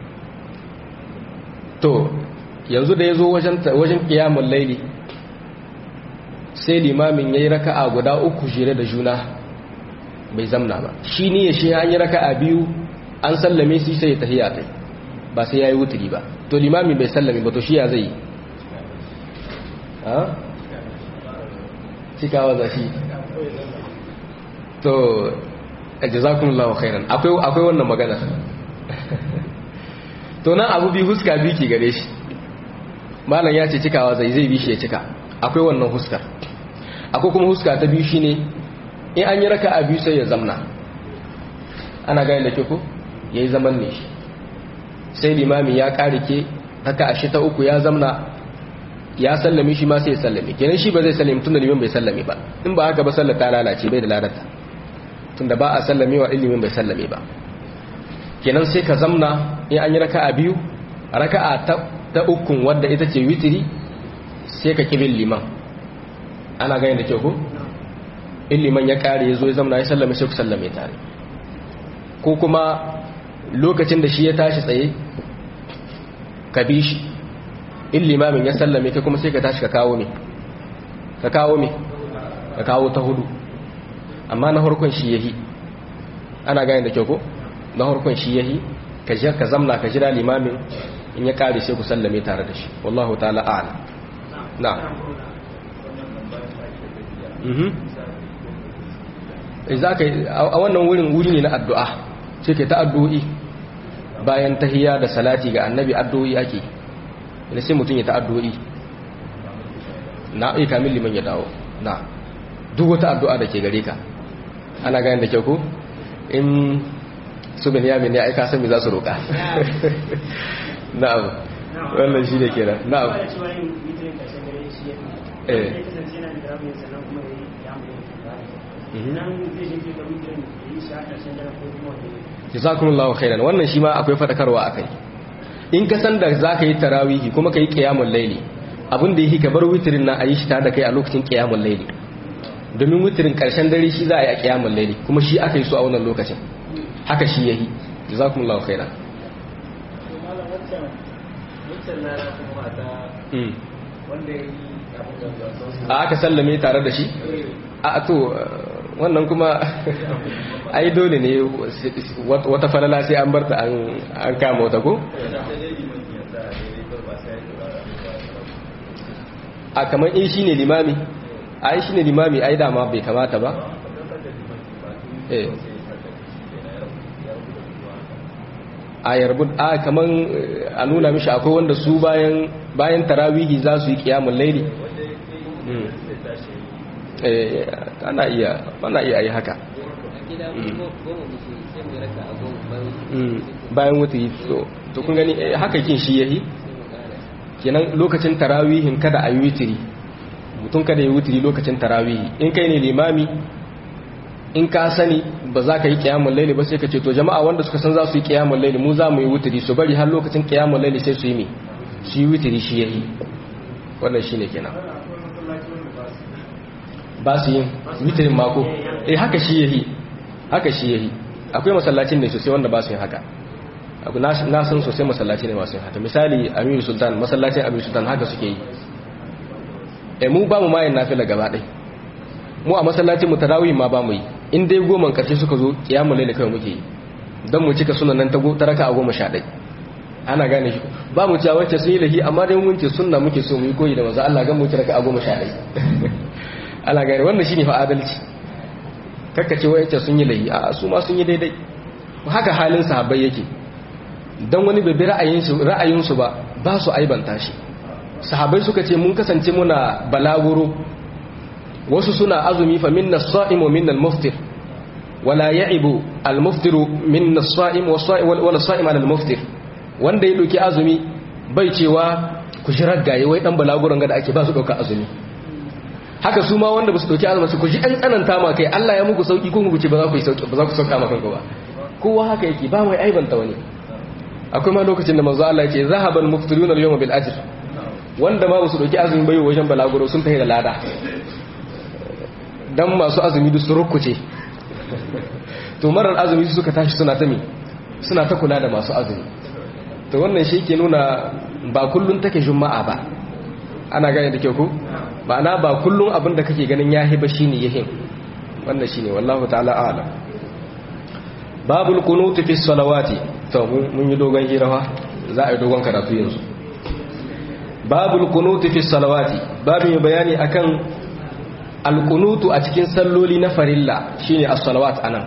to yanzu da ya zo wajen kiyamun laili sai limamin ya yi raka'a guda uku shire da juna bai zamna ba shi ne ya shi an yi raka'a biyu an sallame su sai ya tafiya kai ba sai ya yi wuturi ba to limamin bai sallame ba to shi ya zai yi cikawa zafi to jazakumullahu khairan akwai akwai wannan magana to nan abu bi huska bi ki gare shi malam ya ce cikawa zai zai bi shi ya cika akwai wannan huskar akwai kuma huska ta biyu shine in an yi raka a biyu sai ya zamna ana gani da ke ko yayi zaman ne shi sai limami ya karike raka a shi ta uku ya zamna ya sallame shi ma sai ya sallame kenan shi ba zai sallame tunda limin bai sallame ba in ba haka ba sallar ta lalace bai da ladata tunda ba a sallame wa ilimin bai sallame ba kenan sai ka zamna in an yi raka'a biyu raka'a ta ta ukun wadda ita ce witiri sai ka kibin liman ana gani da kyau ko in liman ya kare ya zo ya zamna ya sallame sai ku sallame tare ko kuma lokacin da shi ya tashi tsaye ka bi shi in limamin ya sallame kai kuma sai ka tashi ka kawo me ka kawo me ka kawo ta hudu amma na harkon shi yahi ana gane da kyau ko na harkon shi yahi ka je ka zamna ka jira limamin in ya kare sai ku sallame tare da shi wallahu ta'ala a'lam na'am mhm za ka a wannan wurin wuri ne na addu'a sai ke ta addu'o'i bayan tahiyya da salati ga annabi addu'o'i ake ina sai mutum ya ta addu'o'i na iya kamin liman ya dawo na duk wata addu'a da ke gare ka ana gani da kyau ko in su bin yamin ya aika sami za su roƙa na'am wannan shi ne kenan na'am eh jazakumullahu khairan wannan shi ma akwai fadakarwa akai in ka san da zaka yi tarawihi kuma kai qiyamul layli abin da yake ka bar witrin nan ayi shi ta da kai a lokacin qiyamul layli domin witrin karshen dare shi za a yi a qiyamul layli kuma shi aka yi su a wannan lokacin haka shi yayi jazakumullahu khairan a aka sallame tare da shi a to wannan kuma ai dole ne wata falala sai an barta an kama wata ko? a kamar in shi ne limami a yi shi ne limami ai dama bai kamata ba a yarbu a kamar a nuna mishi akwai wanda su bayan tarawihi za su yi kiyamun laili ana iya ana iya yi haka bayan wuta to kun gani haka kin shi yahi kenan lokacin tarawihin kada a yi witiri mutum kada yi witiri lokacin tarawihi in kai ne limami in ka sani ba za ka yi kiyamun laili ba sai ka ce to jama'a wanda suka san za su yi kiyamun laili mu za mu yi witiri su bari har lokacin kiyamun laili sai su yi mi su yi witiri shi yahi wannan shi ne kenan ba su yin witirin mako eh haka shi yahi haka shi yahi akwai masallacin ne sosai wanda ba su yin haka na san sosai masallaci ne masu yin haka misali amiru sultan masallacin amiru sultan haka suke yi eh mu ba mu mayin nafila gaba ɗai mu a masallacin mu tarawih ma ba mu yi in dai goma karshe suka zo kiyamu laila kawai muke yi don mu cika sunan nan ta raka a goma sha ɗai ana gane shi ba mu cewa wacce sun yi lahi amma dai mun ce sunna muke so mu yi koyi da maza Allah gan mu raka a goma sha ɗai ana gane wannan shine fa adalci kakkace wacce sun yi lahi a su ma sun yi daidai haka halin sahabbai yake dan wani bai bi ra'ayinsu ra'ayinsu ba ba su aibanta shi sahabbai suka ce mun kasance muna balaguro wasu suna azumi fa minna as-sa'im wa minna al-muftir wala ya'ibu al-muftiru minna as-sa'im wala as-sa'im ala al-muftir wanda ya doki azumi bai cewa ku shi raggaye wai dan balaguron ga da ake ba su dauka azumi haka su ma wanda ba su dauki azumi su ku ji an tsananta ma kai Allah ya muku sauki ko muku ce ba za ku yi sauki ba za ku sauka ma kanku ba kowa haka yake ba mai aibanta wani akwai ma lokacin da manzo Allah ya ce zahabal muftiruna al-yawma bil ajr wanda ma ba su dauki azumi bai wajen balaguro sun tafi da lada dan masu azumi duk su rukuce to marar azumi su suka tashi suna ta mi suna ta kula da masu azumi to wannan shi ke nuna ba kullun take juma'a ba ana gane da kyau ko ma'ana ba kullun abin da kake ganin yahi ba shine yahin wannan shine wallahu ta'ala a'lam babul qunut fi salawati to mun yi dogon hirawa za a yi dogon karatu yanzu babul qunut fi salawati babin bayani akan alkunutu a cikin salloli na farilla shine as-salawat anan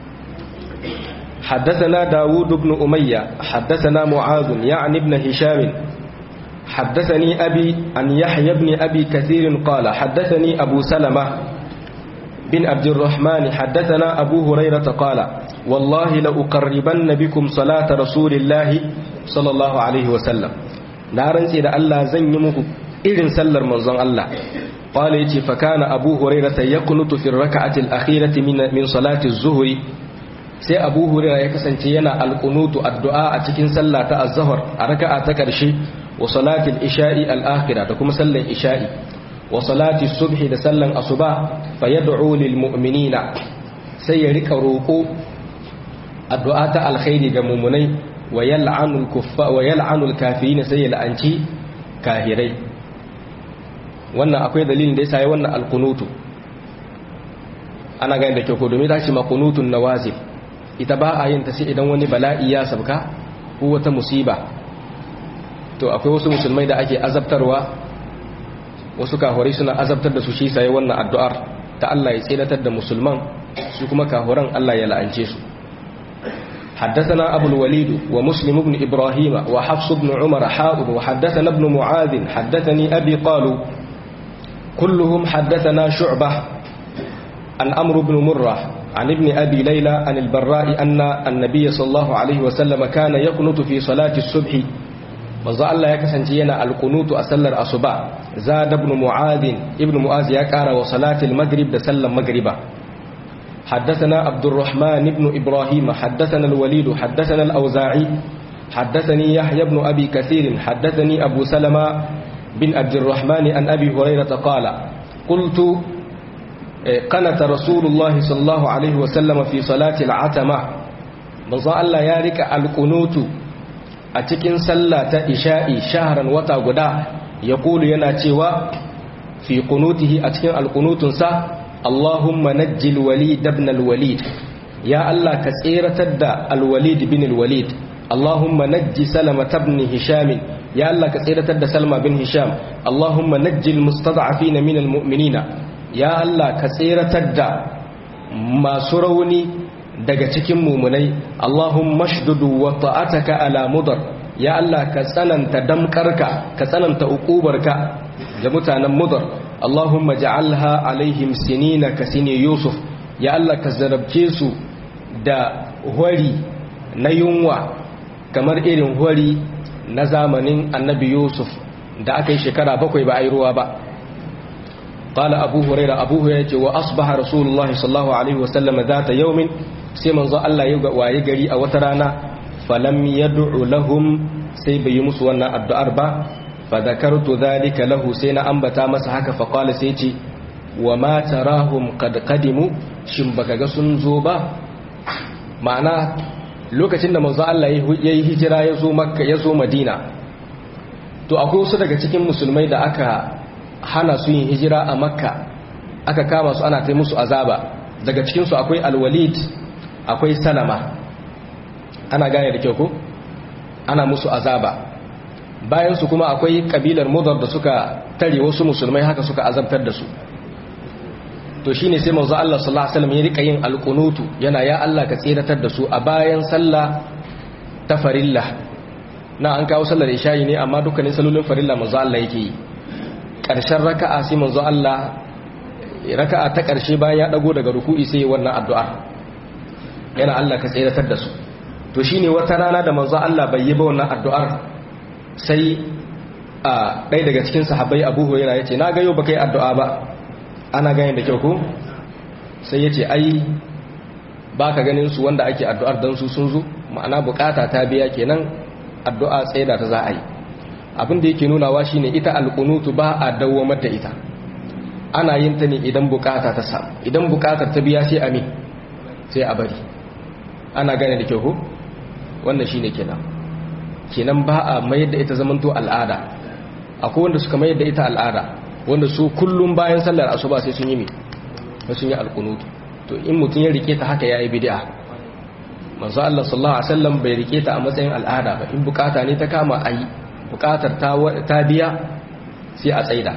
حدثنا داود بن أمية حدثنا معاذ يعني ابن هشام حدثني أبي أن يحيى بن أبي كثير قال حدثني أبو سلمة بن عبد الرحمن حدثنا أبو هريرة قال والله لأقربن بكم صلاة رسول الله صلى الله عليه وسلم نارن سيدا الله زنمه إذن سلر منظم الله قال يتي فكان أبو هريرة يقنط في الركعة الأخيرة من, من صلاة الظهر sai abu hurira ya kasance yana alkunutu addu'a a cikin sallah ta az-zuhr a raka'a ta karshe wa salatil isha'i al-akhirah da kuma sallan isha'i wa salati subhi da sallan asuba fa yad'u lil mu'minina sai ya rika roko addu'a ta alkhairi ga mu'minai wa yal'anu al-kuffa wa yal'anu al-kafirin sai ya la'anci kahirai wannan akwai dalilin da ya sayi wannan alkunutu ana gani da kyau ko domin ta ce makunutun nawazil ita ba a yin ta sai idan wani bala'i ya sabka ko wata musiba to akwai wasu musulmai da ake azabtarwa wasu kahurai suna azabtar da su shi sayi wannan addu'ar ta Allah ya tsiratar da musulman su kuma kahuran Allah ya la'ance su حدثنا أبو الوليد ومسلم بن إبراهيم وحفص بن عمر حاضر وحدثنا ابن معاذ حدثني أبي قالوا كلهم حدثنا شعبة عن أمر بن مرة عن ابن أبي ليلى عن البراء أن النبي صلى الله عليه وسلم كان يقنط في صلاة الصبح manzo Allah ya kasance yana alkunutu a sallar asuba zada ibn mu'adh ibn mu'adh ya kara wa salatil maghrib da sallar magriba حدثنا عبد الرحمن بن إبراهيم حدثنا الوليد حدثنا الأوزاعي حدثني يحيى بن أبي كثير حدثني أبو سلمة بن عبد الرحمن عن أبي هريرة قال قلت قنت رسول الله صلى الله عليه وسلم في صلاة العتمة manzo Allah ya rika alkunutu a cikin sallah ta isha'i shaharan wata guda ya kulu yana cewa fi kunutihi a cikin alkunutunsa Allahumma najjil walid ibn al-walid ya Allah ka tseratar da al-walid bin al-walid Allahumma najji salama ibn hisham ya Allah ka tseratar da salma bin hisham Allahumma najjil mustad'afin min al-mu'minina ya Allah ka tseratar da masu rauni daga cikin mumunai Allahumma shdudu wa ta'ataka ala mudar ya Allah ka tsananta damkarka ka tsananta uqubarka ga mutanen mudar Allahumma ja'alha alaihim sinina ka sini Yusuf ya Allah ka zarabce su da hori na yunwa kamar irin hori na zamanin annabi Yusuf da aka yi shekara bakwai ba a yi ruwa ba قال أبو هريرة أبو هريرة وأصبح رسول الله صلى الله عليه وسلم ذات يوم سيما الله ويقري أو ترانا فلم يدع لهم سيبي مسوانا الدعاء با فذكرت ذلك له سينا أنبتا مسحك فقال سيتي وما تراهم قد قدموا شمبك سنزوبا معنى lokacin da manzo Allah ya yi hijira ya zo makka ya zo madina to akwai wasu daga cikin musulmai da aka hana su yin hijira a makka aka kama su ana ta musu azaba daga cikinsu akwai alwalid akwai salama ana gane da kyau ko ana musu azaba bayan su kuma akwai kabilar mudar da suka tare wasu musulmai haka suka azabtar da su to shine sai manzo Allah sallallahu alaihi wasallam ya rika yin alqunutu yana ya Allah ka tsiratar da su a bayan sallah ta farilla na an kawo sallar isha'i ne amma dukkanin sallolin farilla manzo Allah yake yi ƙarshen raka'a sai manzo Allah raka'a ta ƙarshe bayan ya dago daga ruku'i sai wannan addu'a yana Allah ka tsiratar da su to shine wata rana da manzo Allah bai yi ba wannan addu'ar sai a ɗaya daga cikin sahabbai Abu Hurairah yace na ga yau baka yi addu'a ba ana ganin da kyau ko sai yace ai baka ganin su wanda ake addu'ar dan su sun zo ma'ana bukata ta biya kenan addu'a tsaida ta za a yi abin da yake nunawa shine ita alqunutu ba a dawwamar da ita ana yin ta ne idan bukata ta samu idan bukatar ta biya sai amin sai a bari ana gane da kyau ko wannan shine kenan kenan ba a mayar da ita zamanto al'ada akwai wanda suka mayar da ita al'ada wanda su kullum bayan sallar asuba sai sun yi mi sun yi alqunutu to in mutum ya rike ta haka yayi bid'a manzo Allah sallallahu alaihi wasallam bai rike ta a matsayin al'ada ba in bukata ne ta kama ayi bukatar ta biya sai a tsaida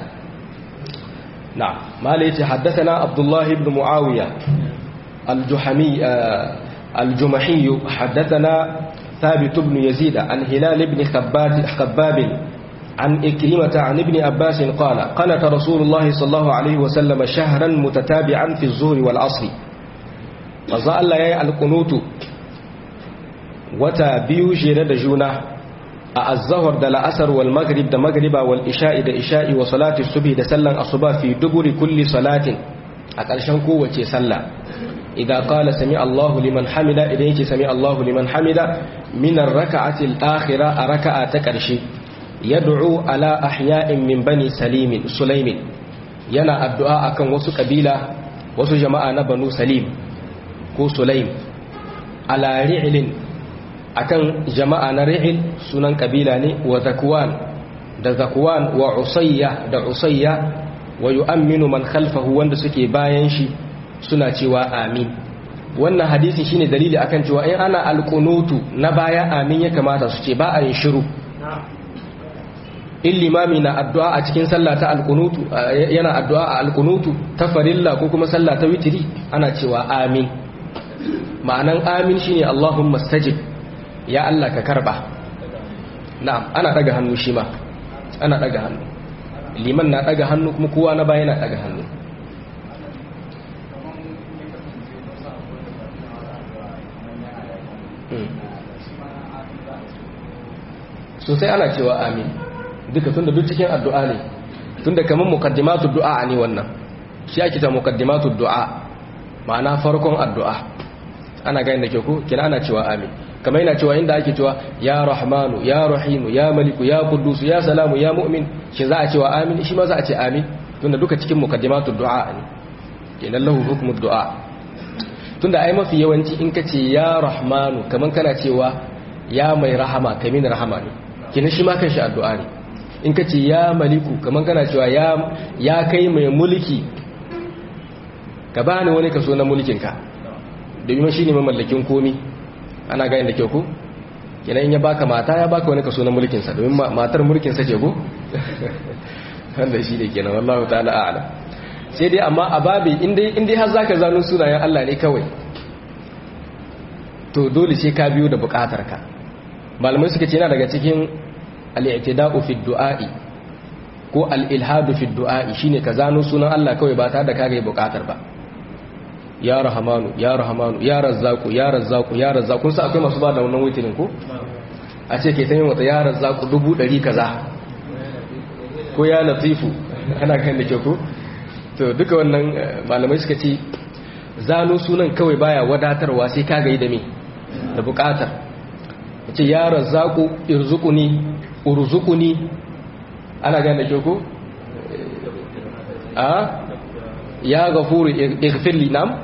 na'am mala yace haddathana abdullah ibn muawiya al-juhami al-jumahi haddathana ثابت بن يزيد عن هلال بن خباب خباب عن إكرمة عن ابن عباس قال قنت رسول الله صلى الله عليه وسلم شهرا متتابعا في الظهر والعصر فظل الله يا القنوت وتا بيو جيرد جونه a azahar da la'asar wal maghrib da magriba wal isha'i da isha'i wa salati subhi da sallan asuba fi duburi kulli salatin a ƙarshen kowace sallah idan qala sami Allahu liman hamida idan yake sami Allahu liman hamida min ar-rak'ati al-akhira a raka'a ta ƙarshe yad'u ala ahya'in min bani salim sulaimin yana addu'a akan wasu kabila wasu jama'a na banu salim ko sulaim ala ri'lin akan jama'a na ri'il sunan kabila ne wa zakwan da zakwan wa usayya da usayya wa yu'minu man khalfahu wanda suke bayan shi suna cewa amin wannan hadisi shine dalili akan cewa in ana alqunutu na baya amin ya kamata su ce ba a yin shiru in limami na addu'a a cikin sallah ta alqunutu yana addu'a a alqunutu ta farilla ko kuma sallah ta witiri ana cewa amin ma'anan amin shine Allahumma stajib ya Allah ka karba na'am ana daga hannu shi ma ana daga hannu liman na daga hannu kuma kowa na baya na daga hannu sosai ana cewa amin duka tunda duk cikin addu'a ne tunda kamar muqaddimatu du'a ne wannan shi ake ta muqaddimatu du'a ma'ana farkon addu'a ana ga inda ke ku kina ana cewa amin kamar yana cewa inda ake cewa ya rahmanu ya rahimu ya maliku ya quddus ya salamu ya mu'min shi za a cewa amin shi ma za a ce amin tunda duka cikin muqaddimatu du'a ne kenan lahu hukmu du'a tunda ai mafi yawanci in kace ya rahmanu kamar kana cewa ya mai rahama kamin rahama ne kenan shi ma kanshi addu'a ne in kace ya maliku kamar kana cewa ya ya kai mai mulki ka bani wani kaso na mulkinka domin shi ne mamallakin komi ana gani da kyau ko kenan in ya baka mata ya baka wani kaso na mulkinsa domin matar mulkinsa ce ko wanda shi ne kenan wallahu ta'ala a'lam sai dai amma a babi in dai har zaka zano sunayen Allah ne kawai to dole sai ka biyo da bukatar ka malamai suka ce yana daga cikin al-i'tida'u fi du'a'i ko al-ilhadu fi du'a'i shine ka zano sunan Allah kawai ba tare da kage bukatar ba ya rahamanu ya rahamanu ya razzaku ya razzaku ya razzaku kun sa akwai masu ba da wannan witinin ko a ce ke tayin wata ya razzaku dubu ɗari kaza ko ya latifu ana kan da ke ko to duka wannan malamai suka ce zano sunan kawai baya wadatarwa sai ka gai da me da bukatar ce ya razzaku irzuquni urzuquni ana gan da ke ko a ya gafuru ighfir li nam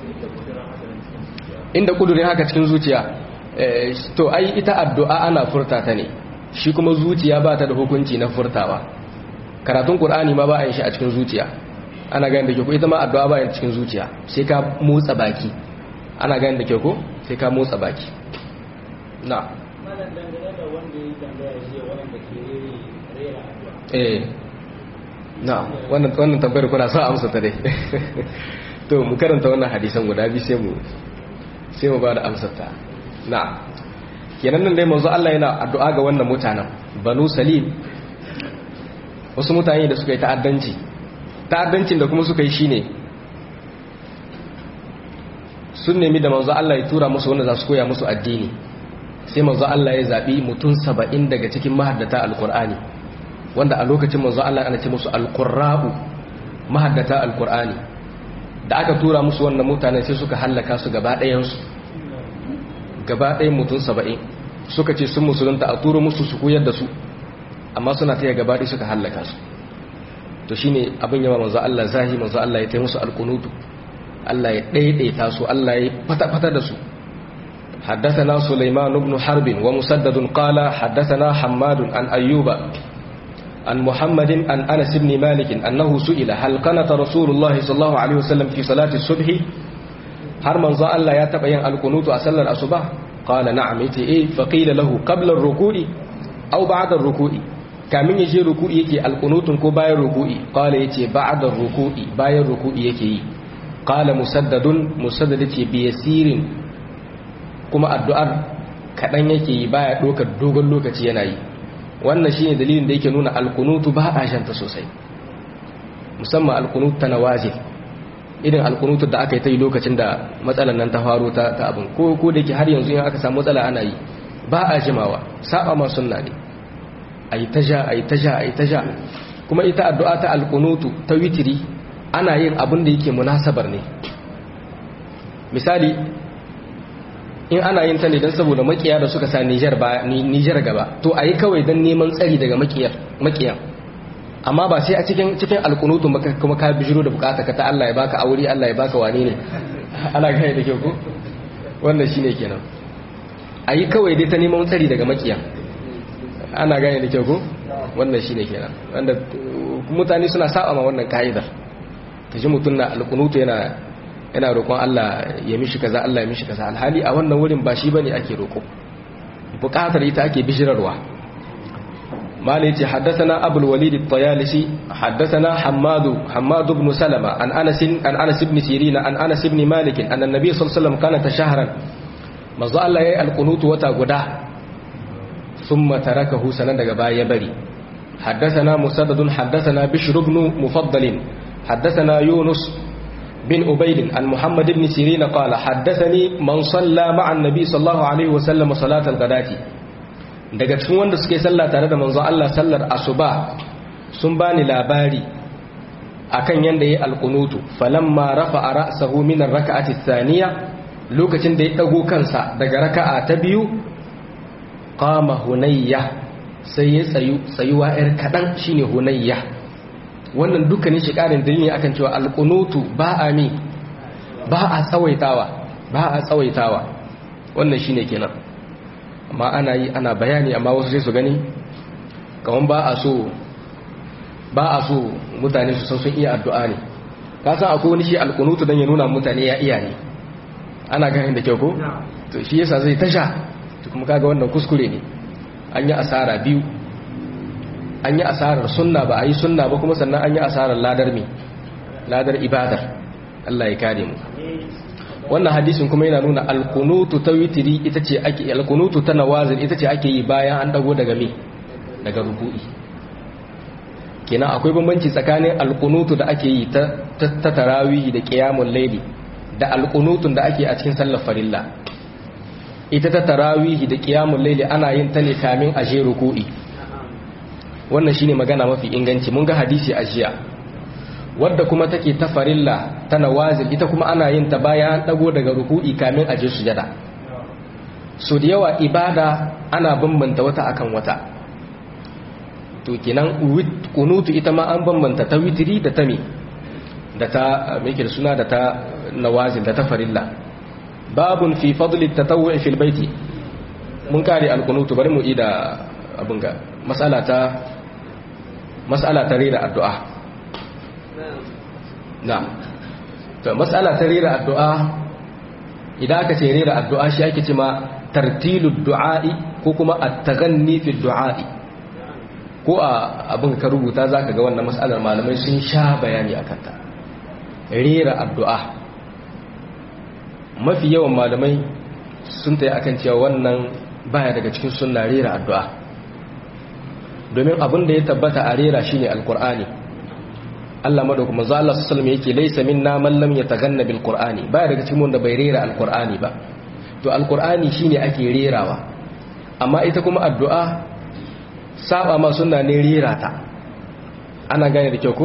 inda kudurin haka cikin zuciya to ai ita addu'a ana furta ta ne shi kuma zuciya ba ta da hukunci na furtawa karatun qur'ani ma ba a yin shi a cikin zuciya ana ganin da ke ko ita ma addu'a ba yin cikin zuciya sai ka motsa baki ana ganin da ke ko sai ka motsa baki na eh na wannan wannan tambayar kuna sa amsa ta dai to mu karanta wannan hadisan guda biyu sai mu sai mu bada amsar ta na kenan nan dai manzo Allah yana addu'a ga wannan mutanen Banu Salim wasu mutane da suka yi ta'addanci ta'addancin da kuma suka yi shine sun nemi da manzo Allah ya tura musu wanda za su koya musu addini sai manzo Allah ya zabi mutum 70 daga cikin mahaddata alqur'ani wanda a lokacin manzo Allah ana ce musu alqurra'u mahaddata alqur'ani da aka tura musu wannan mutane sai suka hallaka su gaba ɗayan su gaba ɗayan mutum 70 suka ce sun musulunta a turo musu su koyar da su amma suna taya gaba ɗaya suka hallaka su to shine abin yawa manzo Allah zahi manzo Allah ya taya musu alqunutu Allah ya daidaita su Allah ya fata-fata da su حدثنا سليمان بن حرب ومسدد قال حدثنا حماد عن أيوب عن محمد عن أنس بن مالك أنه سئل هل قنت رسول الله صلى الله عليه وسلم في صلاة الصبح هل من ظن الله يتبين القنوت أسل الأصبح قال نعم إيه فقيل له قبل الركوع أو بعد الركوع kamin ya je ruku'i yake alqunutun ko bayan ruku'i qala yace ba'da ruku'i bayan ruku'i yake yi qala musaddadun musaddad yace bi yasirin kuma addu'ar kadan yake yi baya dokar dogon lokaci yana yi wannan shine dalilin da yake nuna alqunutu ba a shanta sosai musamman alqunut tanawazil irin alqunutu da aka yi ta yi lokacin da matsalan nan ta faro ta ta abin ko ko da yake har yanzu in aka samu matsala ana yi ba a jimawa saba ma sunna ne ayi taja ayi taja ayi taja kuma ita addu'a ta alqunutu ta witiri ana yin abin da yake munasabar ne misali in ana yin ta ne don saboda makiya da suka sa Niger ba Niger gaba to ayi kawai don neman tsari daga makiyar makiyan amma ba sai a cikin cikin alqunutu maka kuma ka bijiro da bukata ka ta Allah ya baka aure Allah ya baka wane ne ana gane da kyau ko wannan shine kenan ayi kawai dai ta neman tsari daga makiyan ana gane da kyau ko wannan shine kenan wanda mutane suna saba ma wannan ka'idar kaji mutum na alkunutu yana yana roƙon Allah ya mishi kaza Allah ya mishi kaza alhali a wannan wurin ba shi bane ake roƙo buƙatar ita ake bishirarwa mali yace haddathana abul walid at-tayalisi haddathana hammad hammad ibn salama an anas an anas ibn sirin an anas ibn malik anna an-nabiy sallallahu alaihi wasallam kana tashahran manzo Allah yayi alkunutu wata guda thumma tarakahu sanan daga baya ya bari حدثنا مسدد حدثنا بشر بن مفضل حدثنا يونس بن أبيد عن محمد بن سيرين قال حدثني من صلى مع النبي صلى الله عليه وسلم صلاة الغداة daga cikin wanda suke sallah tare da manzon Allah sallar asuba sun bani labari akan yanda yayi alqunutu falamma rafa'a ra'sahu min ar-rak'ati ath-thaniya lokacin da ya dago kansa daga raka'a ta biyu qama hunayya sai ya tsayu tsayuwa yar kadan shine hunayya wannan dukkanin shi karin dalili akan cewa alqunutu ba a mi ba a tsawaitawa ba a tsawaitawa wannan shine kenan amma ana yi ana bayani amma wasu sai su gani kaman ba a so ba a so mutane su san sun iya addu'a ne ka san akwai wani shi alqunutu dan ya nuna mutane ya iya ne ana ganin da kyau ko to shi yasa zai tasha to kuma kaga wannan kuskure ne an yi asara biyu an yi asarar sunna ba a yi sunna ba kuma sannan an yi asarar ladar mi ladar ibadar Allah ya kare mu wannan hadisin kuma yana nuna alkunutu ta witiri ita ce ake alkunutu ta nawazin ita ce ake yi bayan an dago daga me daga ruku'i kenan akwai bambanci tsakanin alkunutu da ake yi ta ta tarawih da qiyamul layli da alkunutun da ake a cikin sallar farilla ita ta tarawih da qiyamul layli ana yin ta ne kamin a je ruku'i wannan shine magana mafi inganci mun ga hadisi a jiya wadda kuma take ta farilla ta nawazil ita kuma ana yin ta bayan an dago daga ruku'i kamin aje sujada so da yawa ibada ana bambanta wata akan wata to kenan kunutu ita ma an bambanta ta witiri da ta me da ta meke da suna da ta nawazil da ta farilla babun fi fadli tatawwu fil baiti mun kare alkunutu bari mu ida abin ga mas'ala ta mas'ala ta rera addu'a na to mas'ala ta rera addu'a idan aka ce rera addu'a shi ake ce ma tartilud du'a'i ko kuma at-taghanni fi du'a'i ko a abin ka rubuta zaka ga wannan mas'alar malamai sun sha bayani akan ta rera addu'a mafi yawan malamai sun tayi akan cewa wannan baya daga cikin sunna rera addu'a domin abin da ya tabbata a rera shine alqur'ani Allah madaukakin manzo Allah sallallahu alaihi yake laysa minna man lam yataganna bil qur'ani baya daga cikin wanda bai rera alqur'ani ba to alqur'ani shine ake rerawa amma ita kuma addu'a saba ma sunna ne rera ta ana gane da kyau ko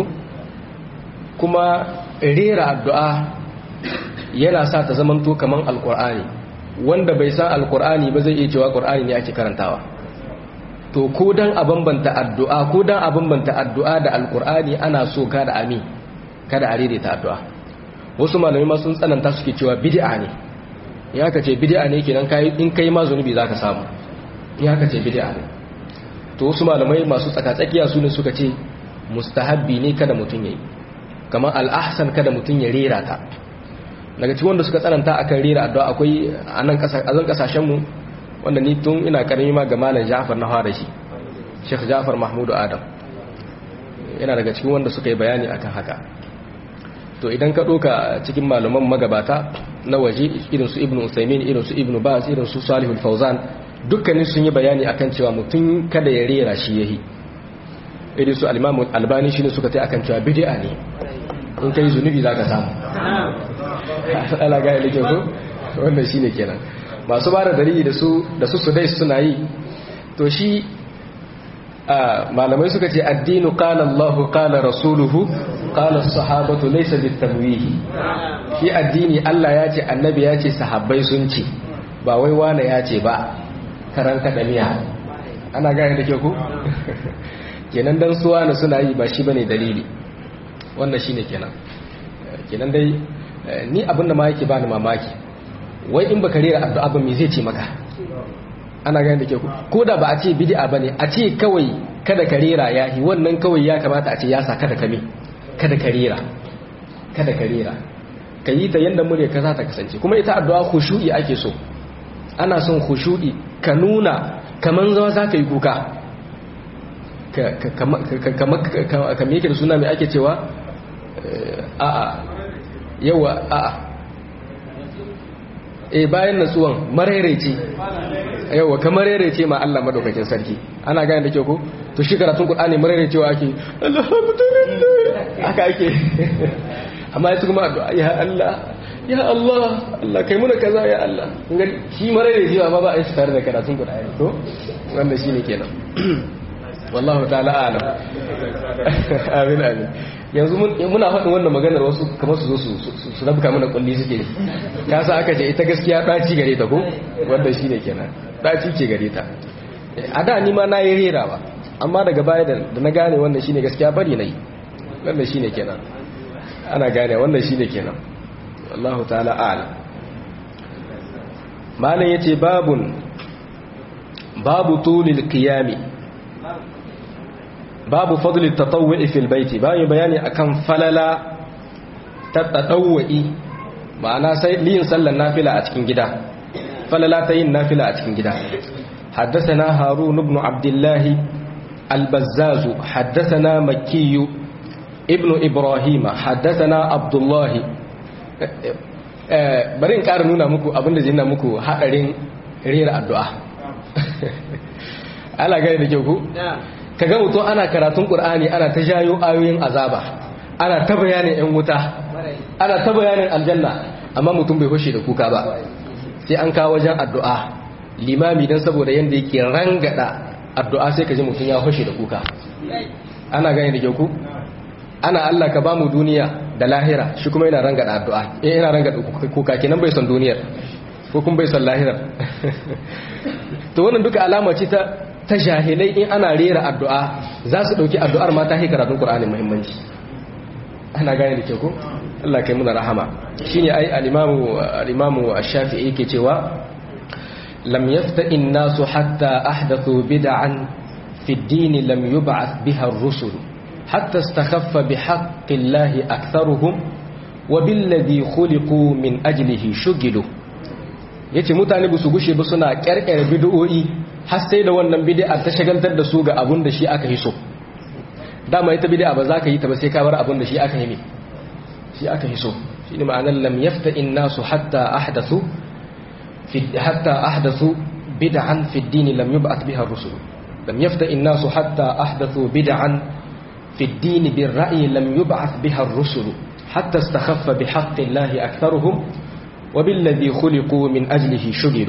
kuma rera addu'a yana sa ta zamanto kaman alqur'ani wanda bai san alqur'ani ba zai iya cewa qur'ani ne ake karantawa to ko dan a bambanta addu'a ko dan a bambanta addu'a da alkur'ani ana so kada ami kada a ta addu'a wasu malamai ma sun tsananta suke cewa bid'a ne ya ka ce bid'a ne kenan kai in kai ma zunubi zaka samu ya ka ce bid'a ne to wasu malamai masu tsakatsakiya su ne suka ce mustahabbi ne kada mutun yayi kamar al-ahsan kada mutun ya rera ta daga cikin wanda suka tsananta akan rera addu'a akwai a nan kasashen mu wanda ni tun ina karami ma ga malam Ja'far na fara shi Sheikh Ja'far Mahmudu Adam yana daga cikin wanda suka yi bayani akan haka to idan ka doka cikin malaman magabata na waje irin su Ibn Usaymin irin su Ibn Baz irin su Salih al-Fawzan dukkanin sun yi bayani akan cewa mutum kada ya rera shi yahi irin su al-Imam Albani shine suka tai akan cewa bid'a ne in kai zunubi zaka samu Allah ga yake ko wannan shine kenan masu ba da dalili da su da su sudai suna yi to shi malamai suka ce addinu qala Allahu qala rasuluhu qala sahabatu laysa bitamwihi shi addini Allah ya ce annabi ya ce sahabbai sun ce ba wai wane ya ce ba karan kadamiya ana gane da ke ku kenan dan suwa na suna yi ba shi bane dalili wannan shine kenan kenan dai ni abinda ma yake bani mamaki wai in baka rera addu'a ba me zai ce maka ana gani da ke ku ko da ba a ce bid'a bane a ce kawai kada ka rera yahi wannan kawai ya kamata a ce ya sa kada ka me kada ka rera kada ka rera ka yi ta yanda murya ka za ta kasance kuma ita addu'a khushu'i ake so ana son khushu'i ka nuna kaman zawa za ka yi kuka ka me yake da suna mai ake cewa a'a yawa a'a e bayan natsuwan mararece yawa ka mararece ma Allah madaukakin sarki ana gane da kyau ko to shi karatun Qur'ani mararecewa ake alhamdulillah haka ake amma yasu kuma addu'a ya Allah ya Allah Allah kai muna kaza ya Allah shi mararecewa ma ba a yi tare da karatun Qur'ani to wanda shine kenan wallahu ta'ala alam amin amin yanzu muna faɗin wannan maganar wasu kamar su zo su rabka mana kulli suke ka sa aka ce ita gaskiya ɗaci gare ta ko wanda shi ne kenan ɗaci ce gare ta a da ni ma na yi rerawa amma daga baya da na gane wannan shi ne gaskiya bari na yi wannan shi ne kenan ana gane wannan shi ne kenan wallahu ta'ala alam malam ya ce babun babu tulil qiyami babu fadli tatawwu'i fil baiti bayan bayani akan falala ta tatawwu'i ma'ana sai yin sallar nafila a cikin gida falala ta yin nafila a cikin gida حدثنا هارون بن عبد الله البزاز حدثنا مكي ابن إبراهيم حدثنا عبد الله bari in ƙara nuna muku abinda zai nuna muku haɗarin rera addu'a ala gani da kyau ku? kaga mutum ana karatun qur'ani ana ta jayo ayoyin azaba ana ta bayanin yan wuta ana ta bayanin aljanna amma mutum bai hushe da kuka ba sai an kawo wajen addu'a limami dan saboda yanda yake rangada addu'a sai kaji mutum ya hushe da kuka ana gani da ku ana Allah ka bamu duniya da lahira shi kuma yana rangada addu'a eh yana rangada kuka kenan bai son duniyar ko kuma bai son lahirar to wannan duka alama ce ta ta jahilai in ana rera addu'a za su ɗauki addu'ar ma ta yi karatun ƙura'anin muhimmanci ana gane da ke ku? Allah kai muna rahama shi ne ai alimamu a shafi'i ke cewa lam yafta inna su hatta ahdathu bida'an fi dini lam yub'ath biha ar-rusul hatta istakhaffa bi haqqillahi aktharuhum wa billadhi khuliqu min ajlihi shugilu yace mutane ba su gushe ba suna kyarkyar bid'o'i har sai da wannan bid'a ta shagaltar da su ga abun da shi aka yi so dama ita bid'a ba za ka yi ta ba sai ka bar abun da shi aka yi shi aka yi so shine ma'anar lam yafta innasu hatta ahdathu fi hatta ahdathu bid'an fi ad-din lam yub'ath biha ar-rusul lam yafta innasu hatta ahdathu bid'an fi ad-din bir-ra'yi lam yub'ath biha ar-rusul hatta istakhaffa bi haqqi Allah aktharuhum wa billadhi khuliqu min ajlihi shughilu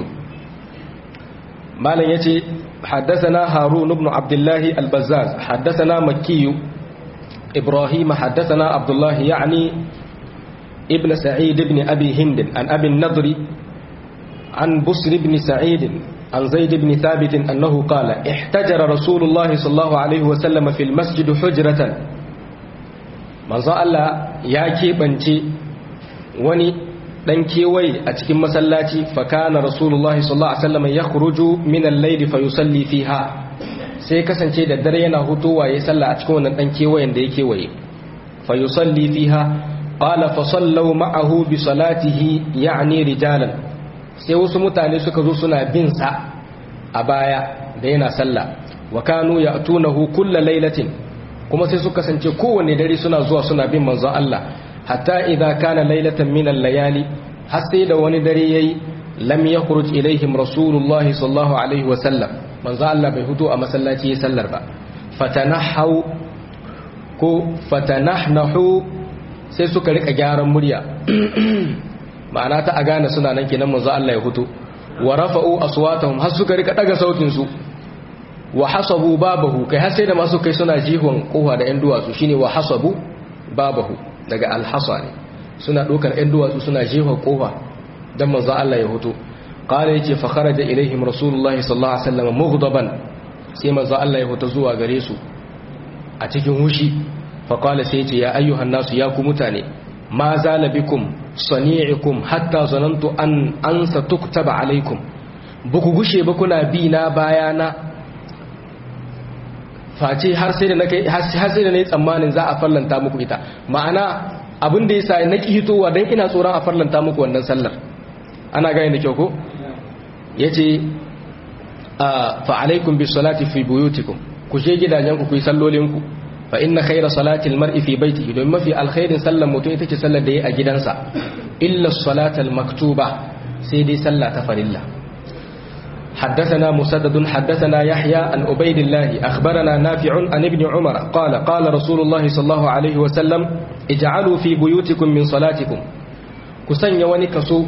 مالن يتي حدثنا هارون بن عبد الله البزاز حدثنا مكي إبراهيم حدثنا عبد الله يعني ابن سعيد بن أبي هند عن أبي النضر عن بسر بن سعيد عن زيد بن ثابت أنه قال احتجر رسول الله صلى الله عليه وسلم في المسجد حجرة من الله ياكي بنتي وني dan kewaye a cikin masallaci fakana rasulullahi sallallahu alaihi wasallam ya khuruju min al-layl fa yusalli fiha sai kasance da dare yana hutuwa yayin sallah a cikin wannan dan kewayen da yake waye fa yusalli fiha qala fa sallu ma'ahu bi salatihi ya'ni rijalan sai wasu mutane suka zo suna bin sa a baya da yana sallah wa kanu ya'tunahu kullu laylatin kuma sai suka kasance kowanne dare suna zuwa suna bin manzon Allah hatta idza kana laylatan min al-layali har sai da wani dare yayi lam yakhruj ilaihim rasulullahi sallallahu alaihi wa sallam manzo Allah bai fito a masallaci yayin sallar ba fatanahu ko fatanahnahu sai suka rika gyaran murya ma'ana ta a gane suna nan kenan manzo Allah ya fito wa rafa'u aswatahum har suka rika daga sautin su wa hasabu babahu kai har sai da masu kai suna jihon kowa da yan duwatsu shine wa hasabu babahu daga alhasa ne suna ɗaukar ‘yan duwatsu suna jefa ƙofa don manzo Allah ya hoto ƙara ya ce fakara da ilaihim rasulullahi sallallahu alaihi wasallam mughdaban sai manzo Allah ya hoto zuwa gare su a cikin hushi faƙala sai ce ya ayyuhan nasu ya ku mutane ma zala bikum sani'ikum hatta zanantu an ansa tuktaba alaikum ba ku gushe ba kuna bi na bayana face har sai da na kai har sai da na yi tsammanin za a farlanta muku ita ma'ana abin da yasa na ki hitowa dan ina tsoron a farlanta muku wannan sallar ana gane da kyau ko yace fa alaikum bis salati fi buyutikum ku je gidajen ku ku yi sallolin ku fa inna khayra salati al mar'i fi baytihi don mafi alkhairin sallar mutum ita ce sallar da yayi a gidansa illa salata al maktuba sai dai sallah ta farilla حدثنا مسدد حدثنا يحيى عن عبيد الله أخبرنا نافع عن ابن عمر قال قال رسول الله صلى الله عليه وسلم اجعلوا في بيوتكم من صلاتكم كسن يواني كسو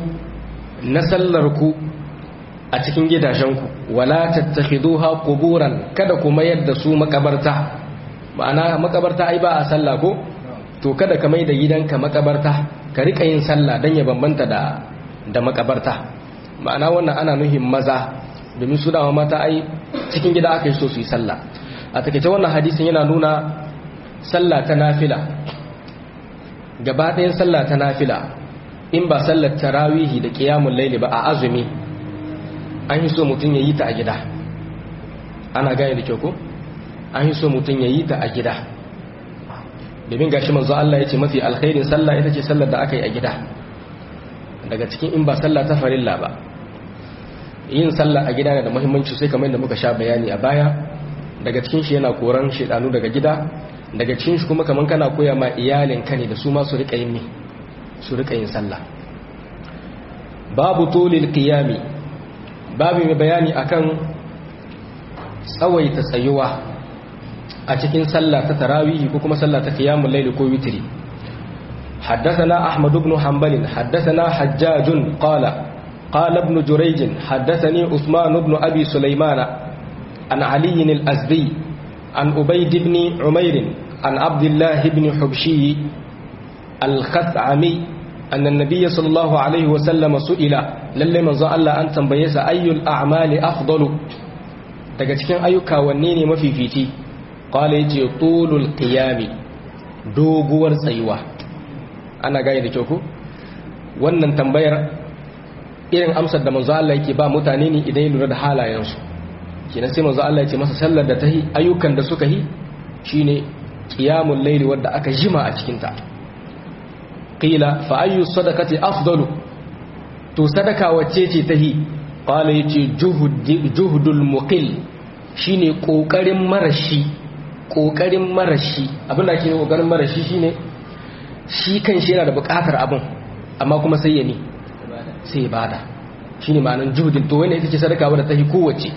نسلركو أتكين جدا جنكو ولا تتخذوها قبورا kada ku mayar da su makabarta ma'ana makabarta ai ba a sallah ko to kada ka mai da gidanka makabarta ka rika yin sallah dan ya bambanta da da makabarta ma'ana wannan ana nuhin maza domin su dama mata ai cikin gida aka yi so su yi sallah a takaice wannan hadisin yana nuna sallah ta nafila gaba ɗayan sallah ta nafila in ba sallar tarawihi da ƙiyamun laili ba a azumi an yi so mutum ya yi ta a gida ana gane da kyau ko an yi so mutum ya yi ta a gida domin gashi manzo Allah ya ce mafi alkhairin sallah ita ce sallar da aka yi a gida daga cikin in ba sallah ta farilla ba yin sallah a gida na da muhimmanci sai kamar yadda muka sha bayani a baya daga cikin shi yana koran shedanu daga gida daga cikin shi kuma kamar kana koya ma iyalin ka ne da su ma su rika yin ne su rika yin sallah babu tulil qiyami babu mai bayani akan tsawaita tsayuwa a cikin sallah ta tarawih ko kuma sallah ta qiyamul layl ko witri حدثنا أحمد بن حنبل حدثنا حجاج قال قال ابن جريج حدثني عثمان بن أبي سليمان عن علي الأزدي عن أبيد بن عمير عن عبد الله بن حبشي الخثعمي أن النبي صلى الله عليه وسلم سئل للي من الله أن تنبيس أي الأعمال أفضل daga cikin ayyuka wanne ne mafifici qala yace tulul qiyami doguwar tsayuwa ana gane da kyau ko wannan tambayar irin amsar da manzo Allah yake ba mutane ne idan ya lura da halayensu kenan sai manzo Allah ya ce masa sallar da ta yi ayyukan da suka yi shine qiyamul layli wanda aka jima a cikin ta qila fa ayyu sadaqati afdalu to sadaka wacce ce ta yi qala yace juhdul muqil shine kokarin marashi kokarin marashi abinda ake kokarin marashi shine shi kan shi yana da bukatar abin amma kuma sai ya ne sai ya bada shi ne ma'anin juhudin to wani ita ce sadaka wadda ta yi kowace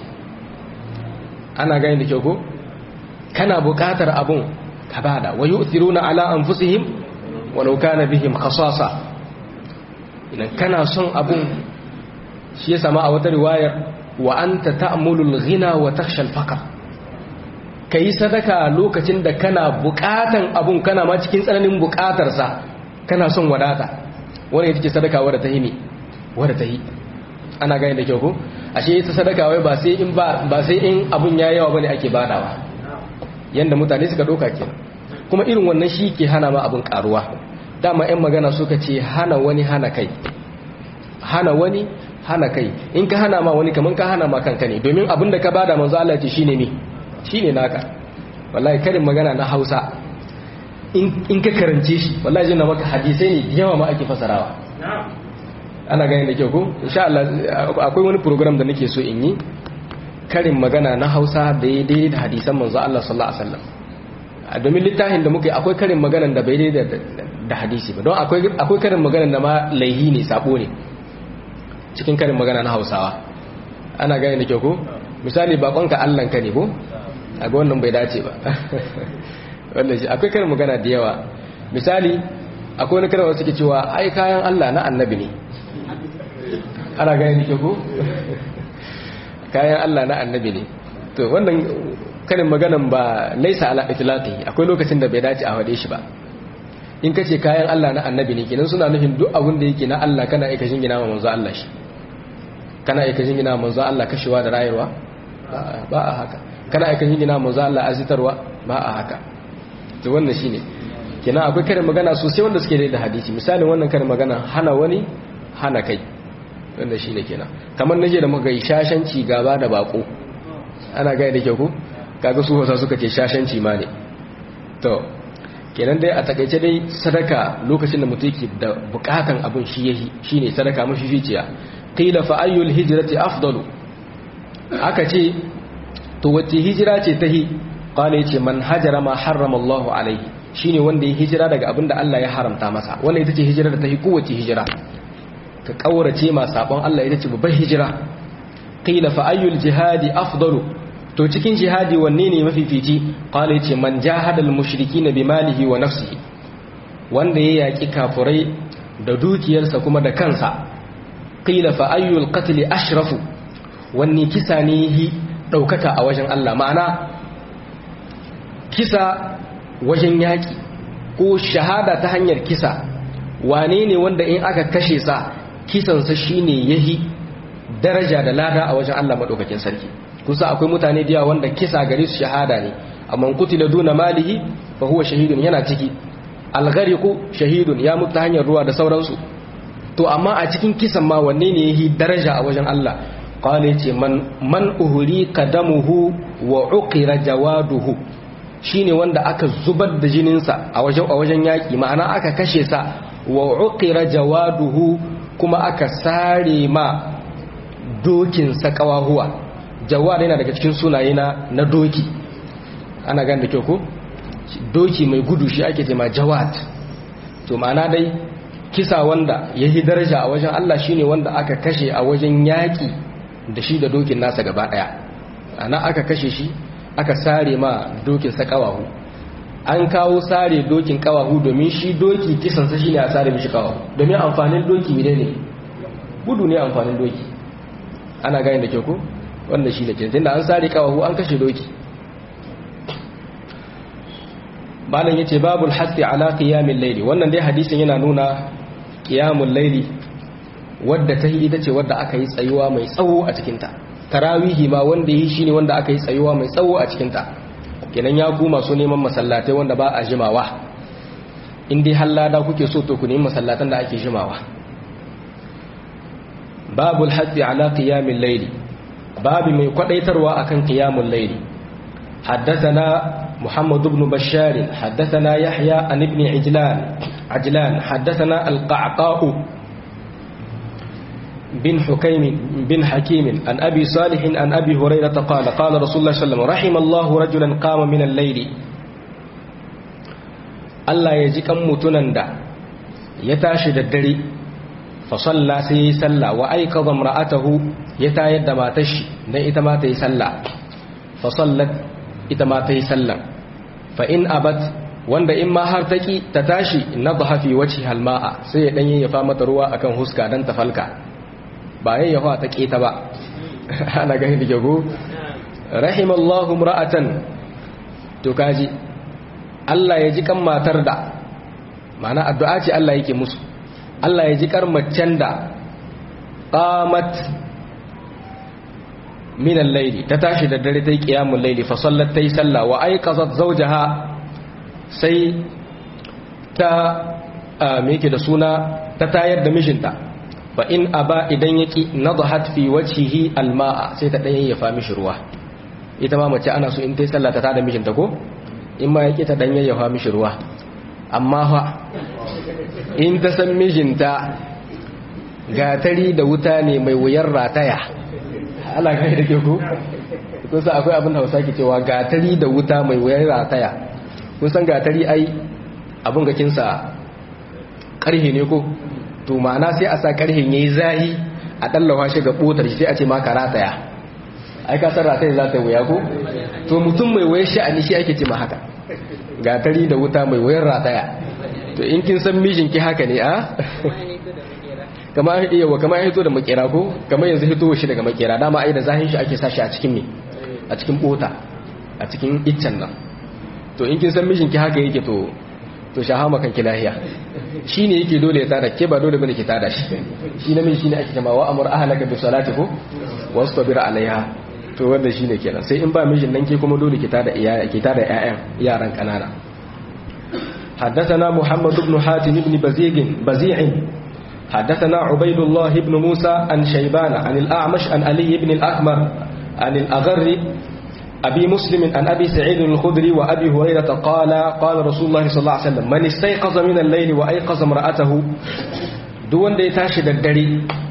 ana gani da kyau ko kana bukatar abin ka bada wa yu'thiruna ala anfusihim walau kana bihim khasasa idan kana son abin shi ya sama a wata riwayar wa anta ta'mulul ghina wa takhsha al-faqr kai sadaka lokacin da kana bukatan abun kana ma cikin tsananin bukatarsa kana son wadata wani ita ce sadaka wadda ta yi ne wadda ta yi ana gani da kyau ko ashe ita sadaka wai ba sai in ba ba sai in abun ya yawa bane ake badawa yanda mutane suka doka kenan kuma irin wannan shi ke hana ma abun karuwa dama yan magana suka ce hana wani hana kai hana wani hana kai in ka hana ma wani kaman ka hana ma kanka ne domin abin da ka bada manzo Allah ce shine ne shine naka wallahi karin magana na Hausa in ka karance shi wallahi jina maka hadisai ne yawa ma ake fasarawa ana gani da kyau ko insha Allah akwai wani program da nake so in yi karin magana na Hausa da ya daidai da hadisan manzo Allah sallallahu alaihi wasallam domin littafin da muke akwai karin magana da bai daidai da hadisi ba don akwai akwai karin magana da ma laihi ne sabo ne cikin karin magana na Hausawa ana gani da kyau ko misali bakonka Allah ka ne ko a ga wannan bai dace ba wannan shi akwai karin magana da yawa misali akwai wani karin wasu ke cewa ai kayan Allah na annabi ne ana gani da kyau ko kayan Allah na annabi ne to wannan karin maganan ba laisa ala itlaqi akwai lokacin da bai dace a wade shi ba in kace kayan Allah na annabi ne kenan suna nufin duk abin da yake na Allah kana aika jingina ma manzo Allah shi kana aika jingina ma manzo Allah kashewa da rayuwa ba a haka kana aika jingina ma manzo Allah azitarwa ba a haka to wannan shine kenan akwai karin magana sosai wanda suke da hadisi misalin wannan karin magana hana wani hana kai wanda shi ne kenan kamar naje da muka yi shashanci gaba da bako ana gaya da kyau ku kaga su wasa suka ce shashanci ma ne to kenan dai a takaice dai sadaka lokacin da mutum yake da bukatan abin shi yahi shine sadaka mafi ficiya qila fa ayyul hijrati afdalu aka ce to wace hijira ce tahi qala yace man hajara ma harrama Allahu alaihi shine wanda ya hijira daga abin da Allah ya haramta masa wannan ita ce hijira da tahi kowace hijira ka kaurace ma sabon Allah ita ce babbar hijira qila fa ayyul jihadi afdalu to cikin jihadi wanne ne mafifici qala yace man jahadal mushrikina bimalihi wa nafsihi wanda ya yaki kafurai da dukiyarsa kuma da kansa qila fa ayyul qatl ashrafu wanne kisa ne yi daukaka a wajen Allah ma'ana kisa wajen yaki ko shahada ta hanyar kisa wane ne wanda in aka kashe sa kisansa shine yahi daraja da lada a wajen Allah madaukakin sarki kusa akwai mutane da wanda kisa gare su shahada ne amma kutila duna malihi fa huwa shahidun yana ciki alghariqu shahidun ya mutu hanyar ruwa da sauransu to amma a cikin kisan ma wanne ne yahi daraja a wajen Allah qala yace man man uhri qadamuhu wa uqira jawaduhu shine wanda aka zubar da jininsa a wajen a wajen yaki ma'ana aka kashe sa wa uqira jawaduhu kuma aka sare ma dokin sa kawahuwa jawad yana daga cikin sunaye na na doki ana gan da kyau ko doki mai gudu shi ake ce ma jawad to ma'ana dai kisa wanda yayi daraja a wajen Allah shine wanda aka kashe a wajen yaki da shi da dokin nasa gaba daya ana aka kashe shi aka sare ma dokin sa kawahu an kawo sare dokin kawahu domin shi doki kisan sa shine a sare mishi kawahu domin amfanin doki ne ne gudu ne amfanin doki ana gane da kyau ko wanda shi da kenan an sare kawahu an kashe doki malam yace babul hasi ala qiyamil layli wannan dai hadisin yana nuna qiyamul layli wadda ta ita ce wadda aka yi tsayuwa mai tsawo a cikin ta tarawihi ma wanda yi shine wanda aka yi tsayuwa mai tsawo a cikin ta kenan ya ku masu neman masallatai wanda ba a jimawa in dai hallada kuke so to ku nemi masallatan da ake jimawa babul hasi ala qiyamil layli babu mai kwadaitarwa akan qiyamul layli حدثنا محمد بن بشار حدثنا يحيى عن ابن عجلان عجلان حدثنا القعقاء بن حكيم بن حكيم عن أبي صالح عن أبي هريرة قال قال رسول الله صلى الله عليه وسلم رحم الله رجلا قام من الليل الله يجيك متنندا يتاشد الدري فصلى سي سلى وأيقظ امرأته يتايد ما تشي نئت ما تيسلى فصلت ita ma ta yi sallan fa in abat wanda in ma har taki ta tashi na fi wace halma'a sai ya dan yayyafa mata ruwa akan huska dan ta falka ba yayyafa ta keta ba ana gani da gago rahimallahu ra'atan to kaji Allah ya ji kan matar da ma'ana addu'a ce Allah yake musu Allah ya ji kar macen da qamat min al-layli ta tashi da dare tayi qiyamul layli fa sallat tayi salla wa ayqazat zawjaha sai ta me yake da suna ta tayar da mijinta fa in aba idan yaki nadhat fi wajhihi al-ma'a sai ta dan yayyafa mishi ruwa ita ma mace ana so in tayi salla ta tada mijinta ko in ma yaki ta dan yayyafa mishi ruwa amma fa in ta san mijinta gatari da wuta ne mai wuyar rataya Allah kai da ke ku kusa akwai abin hausa ke cewa gatari da wuta mai wuyar rataya kusan gatari ai abin gakinsa karhe ne ko to ma'ana sai a sa karhen yayi zahi a dallawa shi ga botar shi sai a ce maka rataya ai ka san rataya za ta wuya ko to mutum mai wuyar sha'ani shi ake ce ma haka gatari da wuta mai wuyar rataya to in kin san mijinki haka ne a kama iya wa kama ya hito da makera ko kama yanzu hito shi daga makera dama ai da zahin shi ake sashi a cikin me a cikin bota a cikin iccen nan to in kin san mijin ki haka yake to to shahama kan ki lahiya shine yake dole ya tada ke ba dole bane ki tada shi shi namiji shine ake jama'a wa amur ahlaka bi salati ko wastabir alaiha to wanda shine kenan sai in ba mijin nan ke kuma dole ki tada iyaye ki tada ƴaƴan yaran kanana حدثنا محمد بن حاتم بن بزيغ بزيع حدثنا عبيد الله بن موسى عن شيبان عن الأعمش عن علي بن الأكمر عن الأغر أبي مسلم عن أبي سعيد الخدري وأبي هريرة قال قال رسول الله صلى الله عليه وسلم من استيقظ من الليل وأيقظ امرأته دون دي تاشد الدري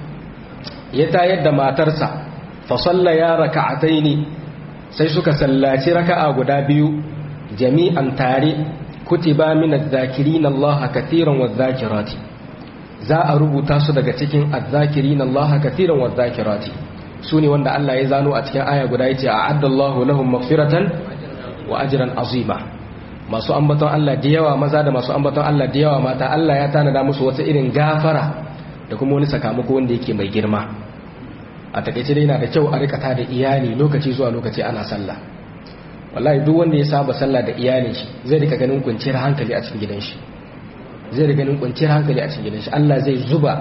يتايد ما ترسى فصلى يا ركعتين سيسك سلاتي ركع قدابيو جميعا تاري كتب من الذاكرين الله كثيرا والذاكرات za a rubuta su daga cikin azzakirin Allah kathiran wadh-dhakirati sune wanda Allah ya zano a cikin aya guda yace a'addallahu lahum maghfiratan wa ajran azima masu ambaton Allah da yawa maza da masu ambaton Allah da yawa mata Allah ya tanada musu wata irin gafara da kuma wani sakamako wanda yake mai girma a takeice dai yana da kyau a rika ta da iyali lokaci zuwa lokaci ana sallah wallahi duk wanda ya saba sallah da iyalin shi zai rika ganin kwanciyar hankali a cikin gidan shi zai da ganin kwanciyar hankali a cikin gidan shi Allah zai zuba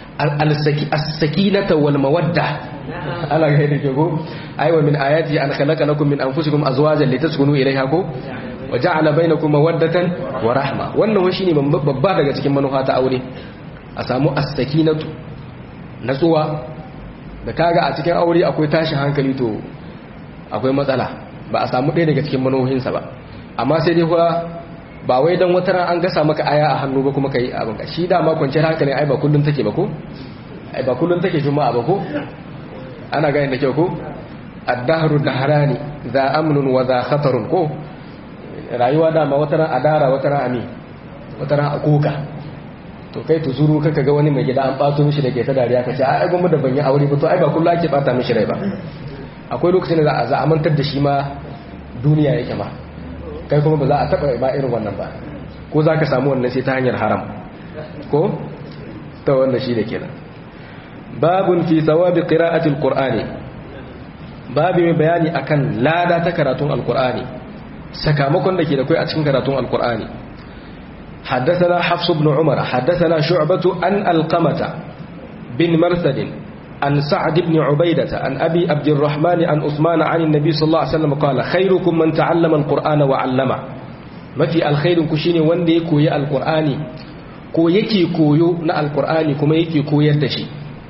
as-sakinata wal mawadda Allah ga yadda ke ko aiwa min ayati an khalaqa lakum min anfusikum azwajan litaskunu ilayha ko wa ja'ala bainakum mawaddatan wa rahma wannan shine babba daga cikin manufa ta aure a samu as-sakinatu natsuwa da kaga a cikin aure akwai tashin hankali to akwai matsala ba a samu ɗaya daga cikin manufofinsa ba amma sai dai kuwa ba wai don wata ran an gasa maka aya a hannu ba kuma ka yi abin ka shi dama kwanciyar hankalin ai ba kullum take ba ko ai ba kullum take juma'a ba ko ana gani da kyau ko addahru dahrani za amnun wa za khatarun ko rayuwa dama wata ran adara wata ran ami wata ran akuka to kai tuzuru kaka ga wani mai gida an bato mishi da ke ta dariya ka ce ai gwamma da ban yi aure ba to ai ba kullum ake bata mishi rai ba akwai lokacin da za a mantar da shi ma duniya yake ma kai kuma ba za a taɓa ba irin wannan ba ko za ka samu wannan sai ta hanyar haram ko ta wannan shi da kenan babun fi tsawabi ƙira'atul ƙur'ani babu mai bayani akan lada ta karatun alƙur'ani sakamakon da ke da kai a cikin karatun alƙur'ani حدثنا حفص بن عمر حدثنا شعبة عن القمة بن مرثد عن سعد بن عبيدة عن أبي عبد الرحمن عن عثمان عن النبي صلى الله عليه وسلم قال خيركم من تعلم القرآن وعلمه ما في الخير كشيني وندي كوي القرآن كو يكي كويو نا القرآن كما يكي كوي الدشي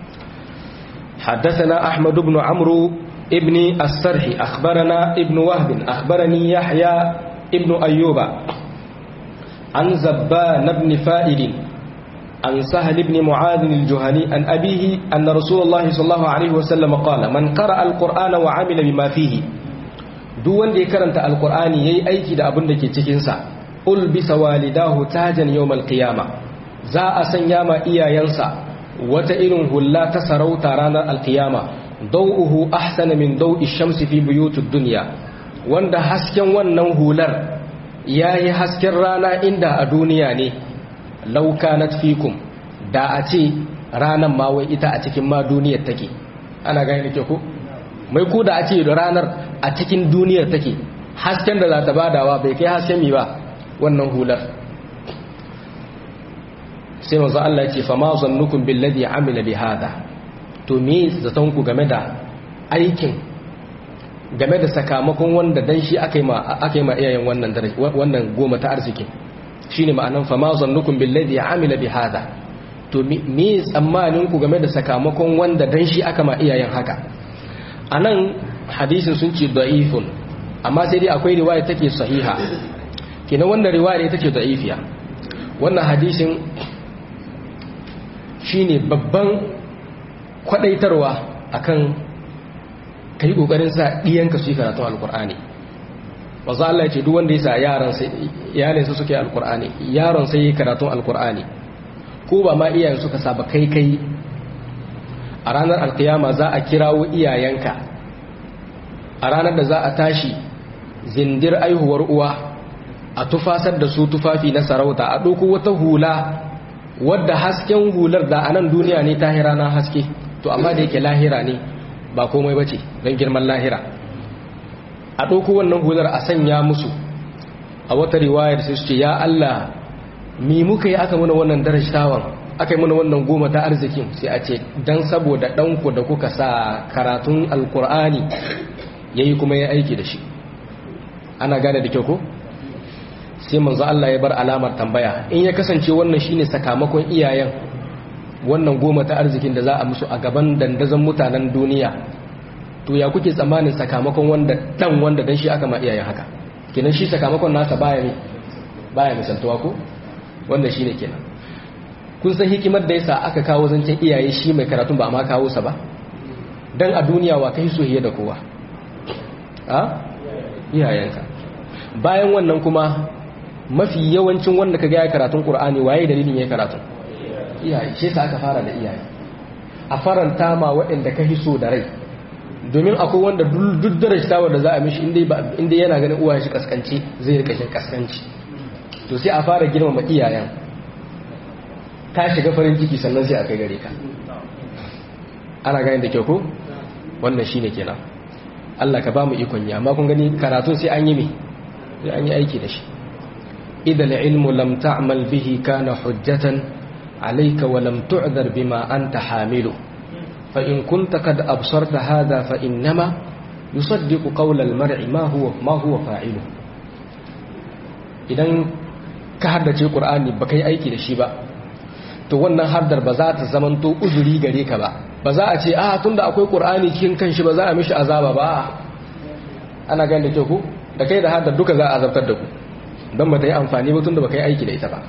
حدثنا أحمد بن عمرو ابن السرح أخبرنا ابن وهب أخبرني يحيى ابن أيوب عن زبان بن فائد عن سهل بن معاذ الجهني عن أبيه أن رسول الله صلى الله عليه وسلم قال من قرأ القرآن وعمل بما فيه duk wanda ya karanta alkur'ani yayi aiki da abin da ke cikin sa ulbisa walidahu tajan yawmal qiyama za a sanya ma iyayensa wata irin hulla ta sarauta ranar alqiyama dawuhu ahsana min dawi shamsi fi buyutud dunya wanda hasken wannan hular yayi hasken rana inda a duniya ne lauka na fikum da a ce ranar ma wai ita a cikin ma duniyar take ana gani ke ku mai ku da a ce ranar a cikin duniyar take hasken da za ta badawa bai kai hasken mi ba wannan hular sai manzo Allah ya ce fa ma zannukum billadhi amila bi hada to me zaton ku game da aikin game da sakamakon wanda dan shi aka yi ma aka yi ma iyayen wannan wannan goma ta arziki shine ma'anan fa ma zannukum billadhi amila bi hada to me tsammanin ku game da sakamakon wanda dan shi aka ma iyayen haka anan hadisin sun ce da'ifun amma sai dai akwai riwaya take sahiha kenan wannan riwaya take da'ifiya wannan hadisin shine babban kwadaitarwa akan kai kokarin sa diyanka su yi karatun alqur'ani manzo Allah ya ce duk wanda ya sa yaran sai iyalin su suke alqur'ani yaron sai yi karatun alqur'ani ko ba ma iyayen suka saba kai kai a ranar alkiyama za a kirawo iyayenka a ranar da za a tashi zindir aihuwar uwa a tufasar da su tufafi na sarauta a ɗauko wata hula wadda hasken hular da a nan duniya ne ta rana haske to amma da yake lahira ne ba komai bace don girman lahira a ɗauko wannan hular a sanya musu a wata riwayar sai su ce ya Allah mi muka yi aka muna wannan darashtawan aka yi muna wannan goma ta arzikin sai a ce don saboda ɗanku da kuka sa karatun alkur'ani ya yi kuma ya aiki da shi ana gane da kyau ko sai manzo Allah ya bar alamar tambaya in ya kasance wannan shine sakamakon iyayen wannan goma ta arzikin da za a musu a gaban dandazon mutanen duniya to ya kuke tsammanin sakamakon wanda dan wanda dan shi aka ma iyayen haka kenan shi sakamakon nasa baya ne baya misaltuwa ko wanda shine kenan kun san hikimar da yasa aka kawo zancen iyaye shi mai karatun ba ma kawo sa ba dan a duniya wa kai soyayya da kowa a iyayenka bayan wannan kuma mafi yawancin wanda ka ga ya karatun qur'ani waye dalilin ya karatun iyaye shi yasa aka fara da iyaye a faranta ma waɗanda ka hiso da rai domin akwai wanda duk darajtawar da za a mishi inda yana ganin uwa shi kaskanci zai rika shi kaskanci to sai a fara girmama iyayen ka shiga farin ciki sannan sai a kai gare ka ana gani da kyau ko wannan shine kenan Allah ka ba mu ikon yi amma kun gani karatun sai an yi me sai an yi aiki da shi idan ilmu lam ta'mal bihi kana hujjatan alayka wa lam tu'dhar bima anta hamilu فإن كنت قد أبصرت هذا فإنما يصدق قول المرء ما هو ما هو فاعله idan ka haddace Qur'ani ba kai aiki da shi ba to wannan haddar ba za ta zamanto uzuri gare ka ba ba za a ce a tunda akwai Qur'ani cikin kanshi ba za a mishi azaba ba ana ganin da kyau ku da kai da haddar duka za a azabtar da ku don ba ta yi amfani ba tunda ba kai aiki da ita ba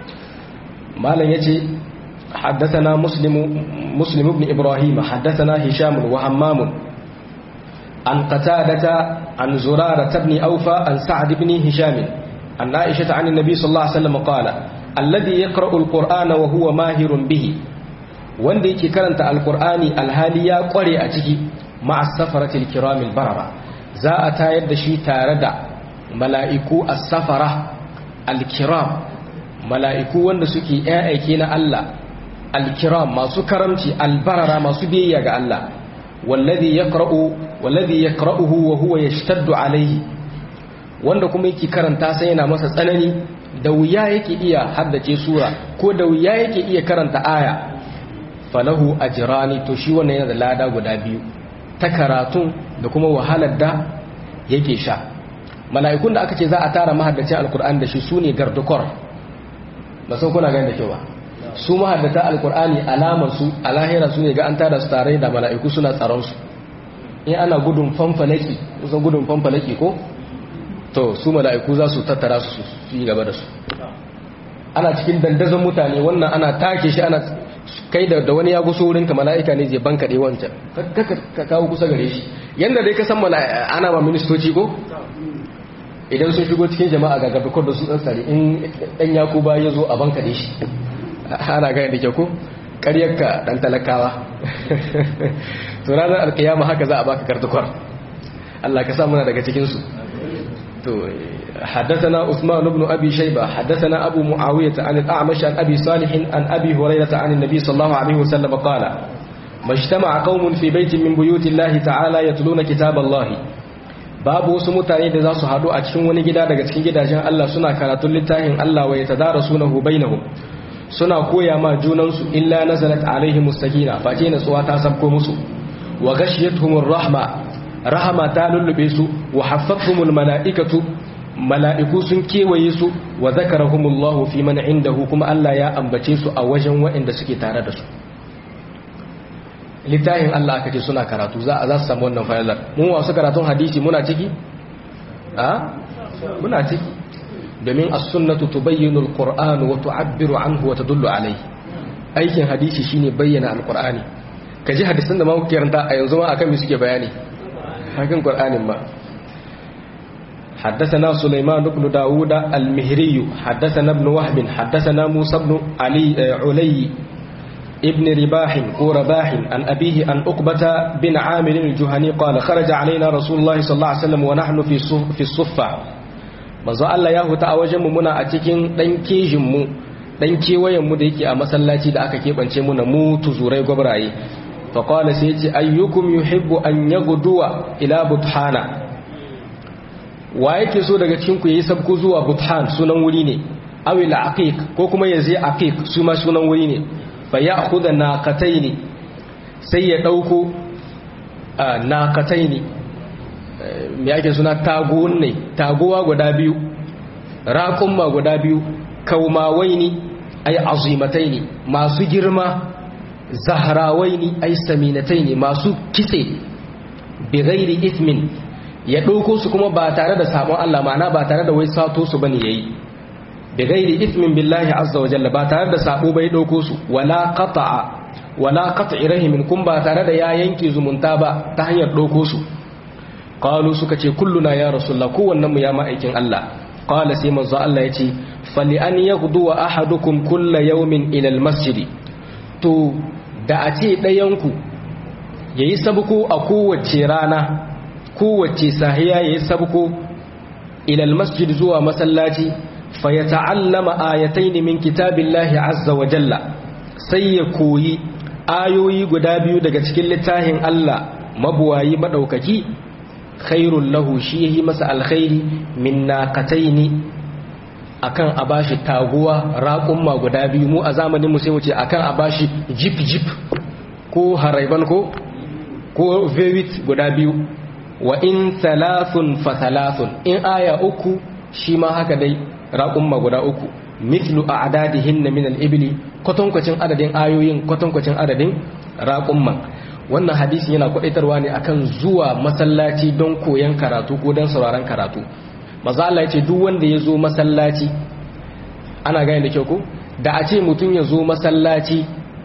malam yace حدثنا مسلم مسلم بن إبراهيم حدثنا هشام وهمام عن قتادة عن زرارة بن أوفى عن سعد بن هشام عن عائشة عن النبي صلى الله عليه وسلم قال الذي يقرأ القرآن وهو ماهر به wanda yake karanta alkur'ani alhali ya kware a ciki ma'a safaratil kiramil barara za a tayar da shi tare da mala'iku as-safara al-kiram mala'iku wanda suke aike na Allah alkiram masu karamci albarara masu biyayya ga Allah wallazi yaqra'u wallazi yaqra'uhu wa huwa yashtaddu alayhi wanda kuma yake karanta sai yana masa tsanani da wuya yake iya haddace sura ko da wuya yake iya karanta aya falahu ajrani to shi wannan yana da lada guda biyu ta karatun da kuma wahalar da yake sha mala'ikun da aka ce za a tara mahaddacin alkur'ani da shi sune gardukor ba san kuna gani da kyau ba su mahaddata alkur'ani alamar su a lahira su ne ga an tada su tare da mala'iku suna tsaron su in ana gudun fanfalaki kusan gudun fanfalaki ko to su mala'iku za su tattara su su yi gaba da su ana cikin dandazon mutane wannan ana take shi ana kai da da wani ya guso wurin ka mala'ika ne zai banka dai wancan ka kawo kusa gare shi yanda dai ka san ana ma ministoci ko idan sun shigo cikin jama'a ga gaba da su dan sare in dan yakuba ya zo a banka dai shi ana gani da ke ku ƙaryarka ɗan talakawa to ranar alkiyama haka za a baka kartukwar Allah ka samuna daga cikinsu to حدثنا عثمان بن أبي شيبة حدثنا أبو معاوية عن الأعمش عن أبي صالح عن أبي هريرة عن النبي صلى الله عليه وسلم قال ما اجتمع قوم في بيت من بيوت الله تعالى يتلون كتاب الله babu wasu mutane da za su haɗu a cikin wani gida daga cikin gidajen Allah suna karatun littafin Allah wa yatadarasunahu bainahum suna koya ma junansu illa nazalat alaihi mustakina face natsuwa ta sabko musu wa ghashiyatuhumur rahma rahama ta lullube su wa haffathumul malaikatu mala'iku sun kewaye su wa zakarahumullahu fi man indahu kuma Allah ya ambace su a wajen waɗanda suke tare da su littafin Allah aka ce suna karatu za a za su samu wannan fayalar mu wasu karatun hadisi muna ciki a muna ciki domin as-sunnatu tubayyinu al-qur'an wa tu'abbiru anhu wa tadullu alayhi aikin hadisi shine bayyana al-qur'ani kaji hadisin da ma kuke karanta a yanzu ma akan me suke bayani hakan qur'anin ma حدثنا سليمان بن داود المهري حدثنا ابن وهب حدثنا موسى بن علي علي ابن رباح ورباح عن أبيه عن أقبة بن عامر الجهني قال خرج علينا رسول الله صلى الله عليه وسلم ونحن في في الصفة manzo Allah ya huta a wajen mu muna a cikin dan kejin mu dan kewayen mu da yake a masallaci da aka kebance mu na mu tuzurai gwabraye fa qala sai yace ayyukum yuhibbu an yaghduwa ila buthana wa yake so daga cikin ku yayi sabko zuwa buthan sunan wuri ne aw ila aqiq ko kuma yaje aqiq su ma sunan wuri ne fa ya'khudha naqataini sai ya dauko naqataini me yake suna taguwan ne taguwa guda biyu raƙumma guda biyu kaumawai ne ay azimatai ne masu girma zahrawaini ay saminataini masu kitse bi ghairi ithmin ya ɗauko su kuma ba tare da sabon Allah ma'ana ba tare da wai sato su bane yayi bi ghairi ithmin billahi azza wa jalla ba tare da sabo bai ɗauko su wala qata'a wala qat'i rahimin kun ba tare da ya yanke zumunta ba ta hanyar ɗauko su qalu suka ce kulluna ya rasulullah kowannen mu ya ma'aikin Allah qala sai manzo Allah yace fali an yaghdu ahadukum kulla yawmin ila almasjid to da a ce ɗayanku yayi sabko a kowace rana kowace sahiya yayi sabko ila almasjid zuwa masallaci fa yata'allama ayatayn min kitabillahi azza wa jalla sai ya koyi ayoyi guda biyu daga cikin littafin Allah mabuwayi madaukaki khairul lahu shi yahi masa alkhairi min naqataini akan a bashi taguwa raƙumma guda biyu mu a zamanin mu sai mu ce akan a bashi jip jip ko haraiban ko ko vewit guda biyu wa in thalathun fa thalathun in aya uku shi ma haka dai raƙumma guda uku mithlu a'dadihin min al-ibli kwatankwacin adadin ayoyin kwatankwacin adadin raƙumman wannan hadisin yana kwadaitarwa ne akan zuwa masallaci don koyon karatu ko don sauraron karatu maza Allah ya ce duk wanda ya zo masallaci ana gane da kyau ko da a ce mutum ya zo masallaci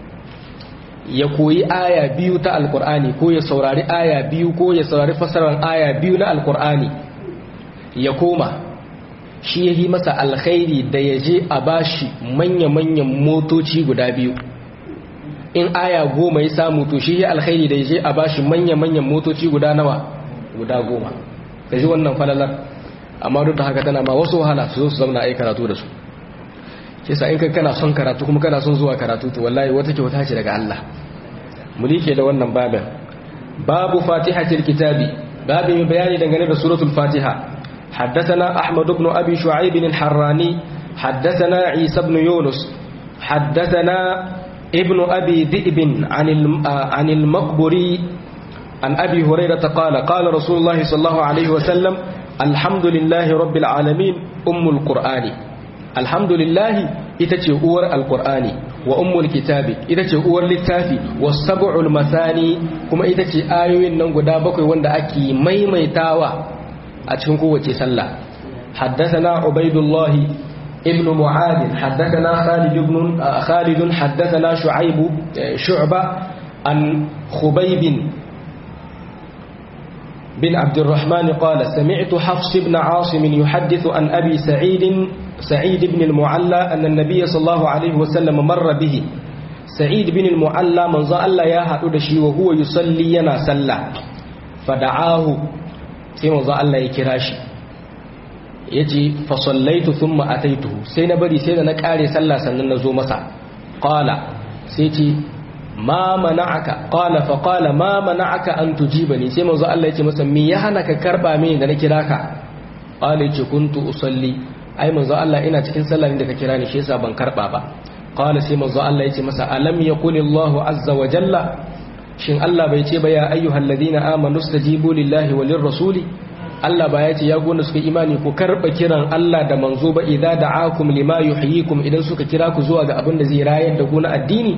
ya koyi aya biyu ta alkur'ani ko ya saurari aya biyu ko ya saurari fasarar aya biyu na alkur'ani ya koma shi ya yi masa alkhairi da ya je a bashi manya-manyan motoci guda biyu in aya goma ya samu to shi ya alkhairi da ya je a bashi manya-manyan motoci guda nawa guda goma ka ji wannan falalar amma duk da haka tana ma wasu wahala su zo su zauna a yi karatu da su ke sa in kai kana son karatu kuma kana son zuwa karatu to wallahi wata kyauta ce daga Allah mu like da wannan babin babu fatihatil kitabi babin bayani dangane da suratul fatiha حدثنا أحمد بن أبي شعيب الحراني حدثنا عيسى بن يونس حدثنا ابن أبي ذئب عن عن المقبري عن أبي هريرة قال قال رسول الله صلى الله عليه وسلم الحمد لله رب العالمين أم القرآن الحمد لله itace uwar alqur'ani wa ummul kitabi itace uwar littafi was-sab'ul mathani kuma itace ayoyin nan guda bakwai wanda ake maimaitawa a cikin kowace sallah haddathana ubaidullah ibn mu'ad haddathana khalid ibn khalid haddathana shu'aib shu'ba an khubayb بن عبد الرحمن قال سمعت حفص بن عاصم يحدث عن أبي سعيد سعيد بن المعلى أن النبي صلى الله عليه وسلم مر به سعيد بن المعلى من ظل الله يا هدو شي وهو يصلي ينا سلا فدعاه sai manzo Allah ya kira shi yace fa sallaitu thumma ataituhu sai na bari sai da na kare sallah sannan na zo masa qala sai ce ma mana'aka qala fa qala ma mana'aka an tujibani sai manzo Allah yace masa me ya hana ka karba mini da na kira ka qala yace kuntu usalli ai manzo Allah ina cikin sallah da ka kira ni shi yasa ban karba ba qala sai manzo Allah yace masa alam yaqul Allahu azza wa jalla shin Allah bai ce ba ya ayyuhal ladina amanu stajibu lillahi walir rasuli Allah ba ya ce ya gona suka imani ku karba kiran Allah da manzo ba idza da'akum lima yuhyikum idan suka kira ku zuwa ga abin da zai rayar da ku na addini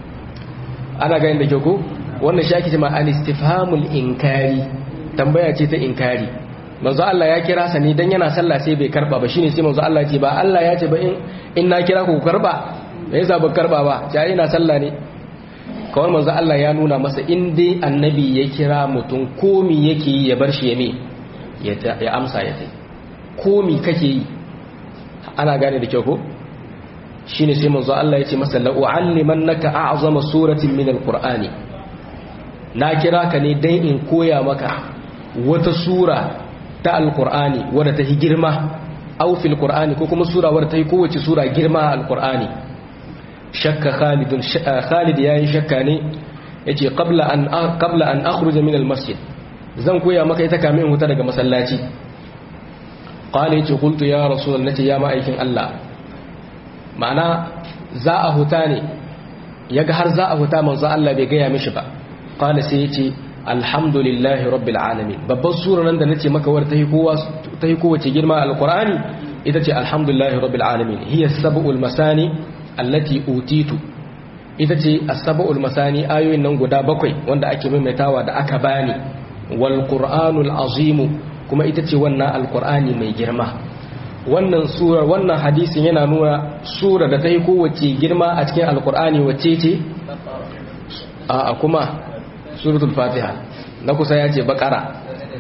ana ga inda ke ko wannan shi ake cewa al-istifhamul inkari tambaya ce ta inkari manzo Allah ya kira sa ne dan yana sallah sai bai karba ba shine sai manzo Allah ya ce ba Allah ya ce ba in in na kira ku karba me yasa ba karba ba sai ina sallah ne kawai manzo Allah ya nuna masa in dai annabi ya kira mutum komi yake yi ya bar shi ya me ya amsa ya tai komi kake yi ana gane da kyau ko shine sai manzo Allah ya ce masa la u'allimannaka a'zama suratin min alqur'ani na kira ka ne dan in koya maka wata sura ta alqur'ani wadda ta yi girma aw fil qur'ani ko kuma sura wadda ta yi kowace sura girma alqur'ani shakka khalidun khalid yayi shakka ne yace qabla an qabla an akhruja min almasjid zan koya maka ita kamin in huta daga masallaci qala yace qultu ya rasul nace ya ma'aikin Allah ma'ana za a huta ne yaga har za a huta manzo Allah bai gaya mishi ba qala sai yace alhamdulillahi rabbil alamin babban sura nan da nace maka war tahi kowa tahi kowace girma alqur'ani ita ce alhamdulillahi rabbil alamin hiya sab'ul masani allati utitu ita ce as-sab'ul masani ayoyin nan guda bakwai wanda ake maimaitawa da aka bani wal qur'anul azim kuma ita ce wannan alqur'ani mai girma wannan sura wannan hadisin yana nuna sura da ta yi kowace girma a cikin alqur'ani wacce ce a kuma suratul fatiha na kusa ya ce bakara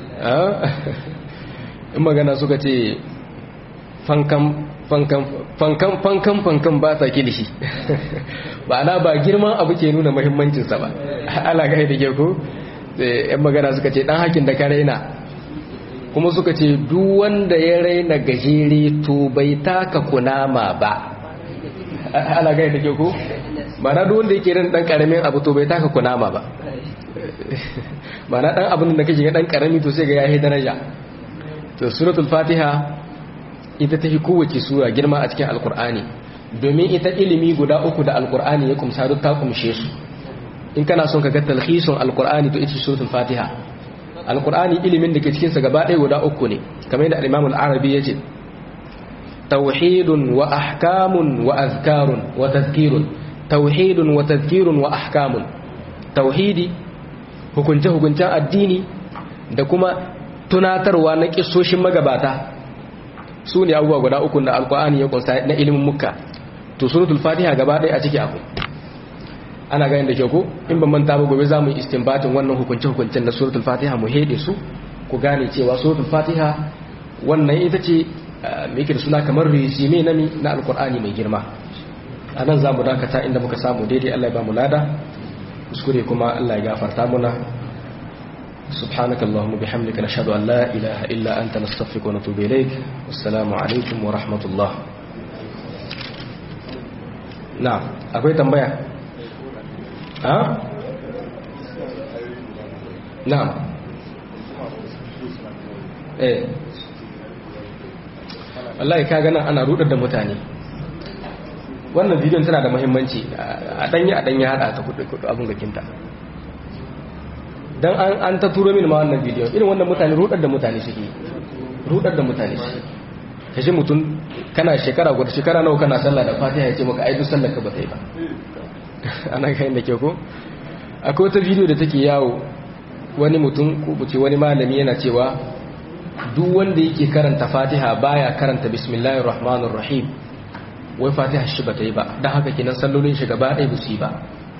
in magana suka ce fankan fankan fankan fankan fankan ba sa kilishi ba na ba girman abu ke nuna muhimmancinsa ba ala ga da ke ko yan magana suka ce dan hakin da ka raina kuma suka ce duk wanda ya raina gajere to bai taka kunama ba ala ga da ke ko ba na duk wanda yake ran dan karamin abu to bai taka kunama ba ba na dan abin da kake ga dan karami to sai ga yayi daraja to suratul fatiha ita ta fi kowace sura girma a cikin alkur'ani domin ita ilimi guda uku da alkur'ani ya kumsa duk ta kumshe su in kana son ka ga talhisun alkur'ani to ita suratul fatiha alkur'ani ilimin da ke cikin sa gaba ɗaya guda uku ne kamar yadda al-imam al-arabi yace tauhidun wa ahkamun wa azkarun wa tadhkirun tauhidun wa tadhkirun wa ahkamun tauhidi hukunce hukuncen addini da kuma tunatarwa na kisoshin magabata su ne abubuwa guda uku da alkur'ani ya kunsa na ilimin muka to suratul fatiha gaba ɗaya a ciki abu ana ganin da ke ko in ban manta ba gobe za mu yi istinbatin wannan hukunce hukuncen na suratul fatiha mu hede su ku gane cewa suratul fatiha wannan ita ce me yake da suna kamar resume na mi na alkur'ani mai girma a nan za mu dakata inda muka samu daidai allah ya ba mu lada kuskure kuma allah ya gafarta muna سبحانك اللهم بحمدك نشهد أن لا إله إلا أنت نستغفرك ونتوب إليك والسلام عليكم ورحمة الله نعم أكوي تنبيا ها نعم eh wallahi ka gana ana rudar da mutane wannan bidiyon tana da muhimmanci a danyi a danyi hada ta kudu abin gakinta dan an an ta turo min ma wannan bidiyo irin wannan mutane rudar da mutane suke rudar da mutane suke kashi mutum kana shekara guda shekara nawa kana sallah da fatiha ya ce maka ai duk sallar ka ba ta yi ba ana kai da ke ko akwai wata bidiyo da take yawo wani mutum ko buce wani malami yana cewa duk wanda yake karanta fatiha baya karanta bismillahir rahmanir rahim wai fatiha shi ba ta yi ba dan haka kinan sallolin shi gaba ɗaya ba su yi ba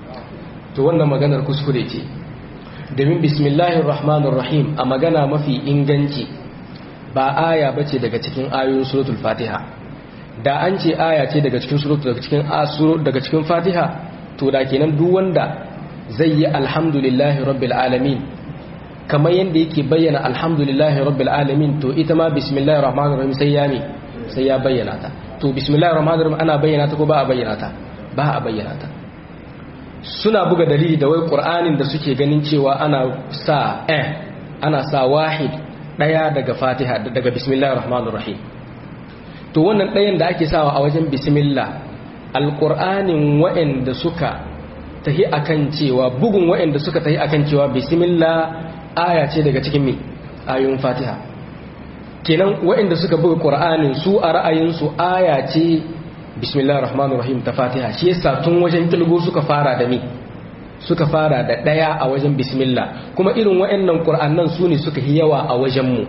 to wannan maganar kuskure ce domin bismillahir rahmanir rahim a magana mafi inganci ba aya bace daga cikin ayoyin suratul fatiha da an ce aya ce daga cikin suratul daga cikin asuro daga cikin fatiha to da kenan duk wanda zai yi alhamdulillahi rabbil alamin kamar yanda yake bayyana alhamdulillahi rabbil alamin to ita ma bismillahir rahmanir rahim sai ya ne sai ya bayyana ta to bismillahir rahmanir rahim ana bayyana ta ko ba a bayyana ta ba a bayyana ta suna buga dalili da wai ƙur'anin da suke ganin cewa ana sa eh ana sa wahid ɗaya daga fatiha daga bismillah rahmanir rahim to wannan ɗayan da ake sawa a wajen bismillah alƙur'anin wa'anda suka tahi akan cewa bugun wa'anda suka tahi akan cewa bismillah aya ce daga cikin mi ayoyin fatiha kenan wa'anda suka buga ƙur'anin su a ra'ayinsu aya ce bismillah rahmanir rahim ta fatiha shi yasa tun wajen kilgo suka fara da mi suka fara da daya a wajen bismillah kuma irin waɗannan qur'annan su ne suka yi yawa a wajen mu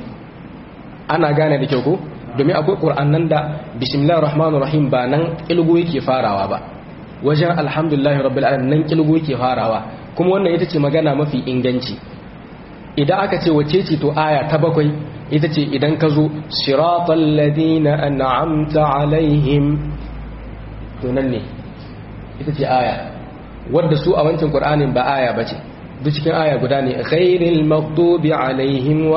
ana gane da kyau ko domin akwai qur'annan da bismillah rahmanir rahim ba nan kilgo yake farawa ba wajen alhamdulillah rabbil alamin nan kilgo yake farawa kuma wannan ita ce magana mafi inganci idan aka ce wace ce to aya ta bakwai ita ce idan ka zo siratal ladina an'amta alaihim to nan ne ita ce aya wadda su a wancan qur'anin ba aya bace duk cikin aya guda ne ghairil maghdubi alaihim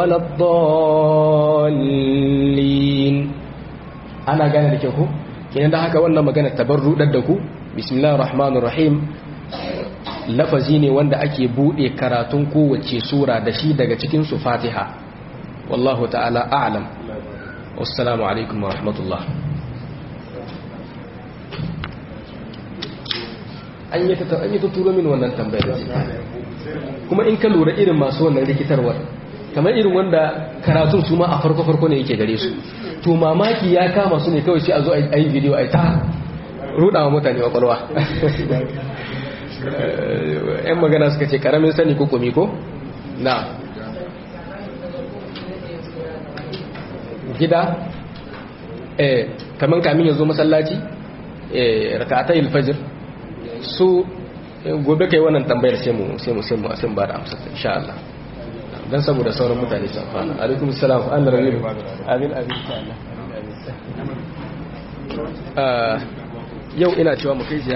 waladdallin ana gane da kyau ko kenan da haka wannan magana tabarru da ku bismillahir rahmanir rahim lafazi ne wanda ake bude karatun kowace sura da shi daga cikin su fatiha wallahu ta'ala a'lam wassalamu alaikum wa rahmatullah an yi ta an yi ta turo min wannan tambayar kuma in ka lura irin masu wannan rikitarwar kamar irin wanda karatun su ma a farko farko ne yake gare su to mamaki ya kama su ne kawai sai a zo a yi video a ta rudawa mutane kwakwalwa yan magana suka ce karamin sani ko kumi ko na gida eh kaman kamin ya zo masallaci eh rak'atay al-fajr su gobe kai wannan tambayar sai mu sai mu sai mu sai ba da amsa insha Allah dan saboda sauran mutane su amfana alaikum assalam Allah rabi amin amin insha Allah yau ina cewa mu kai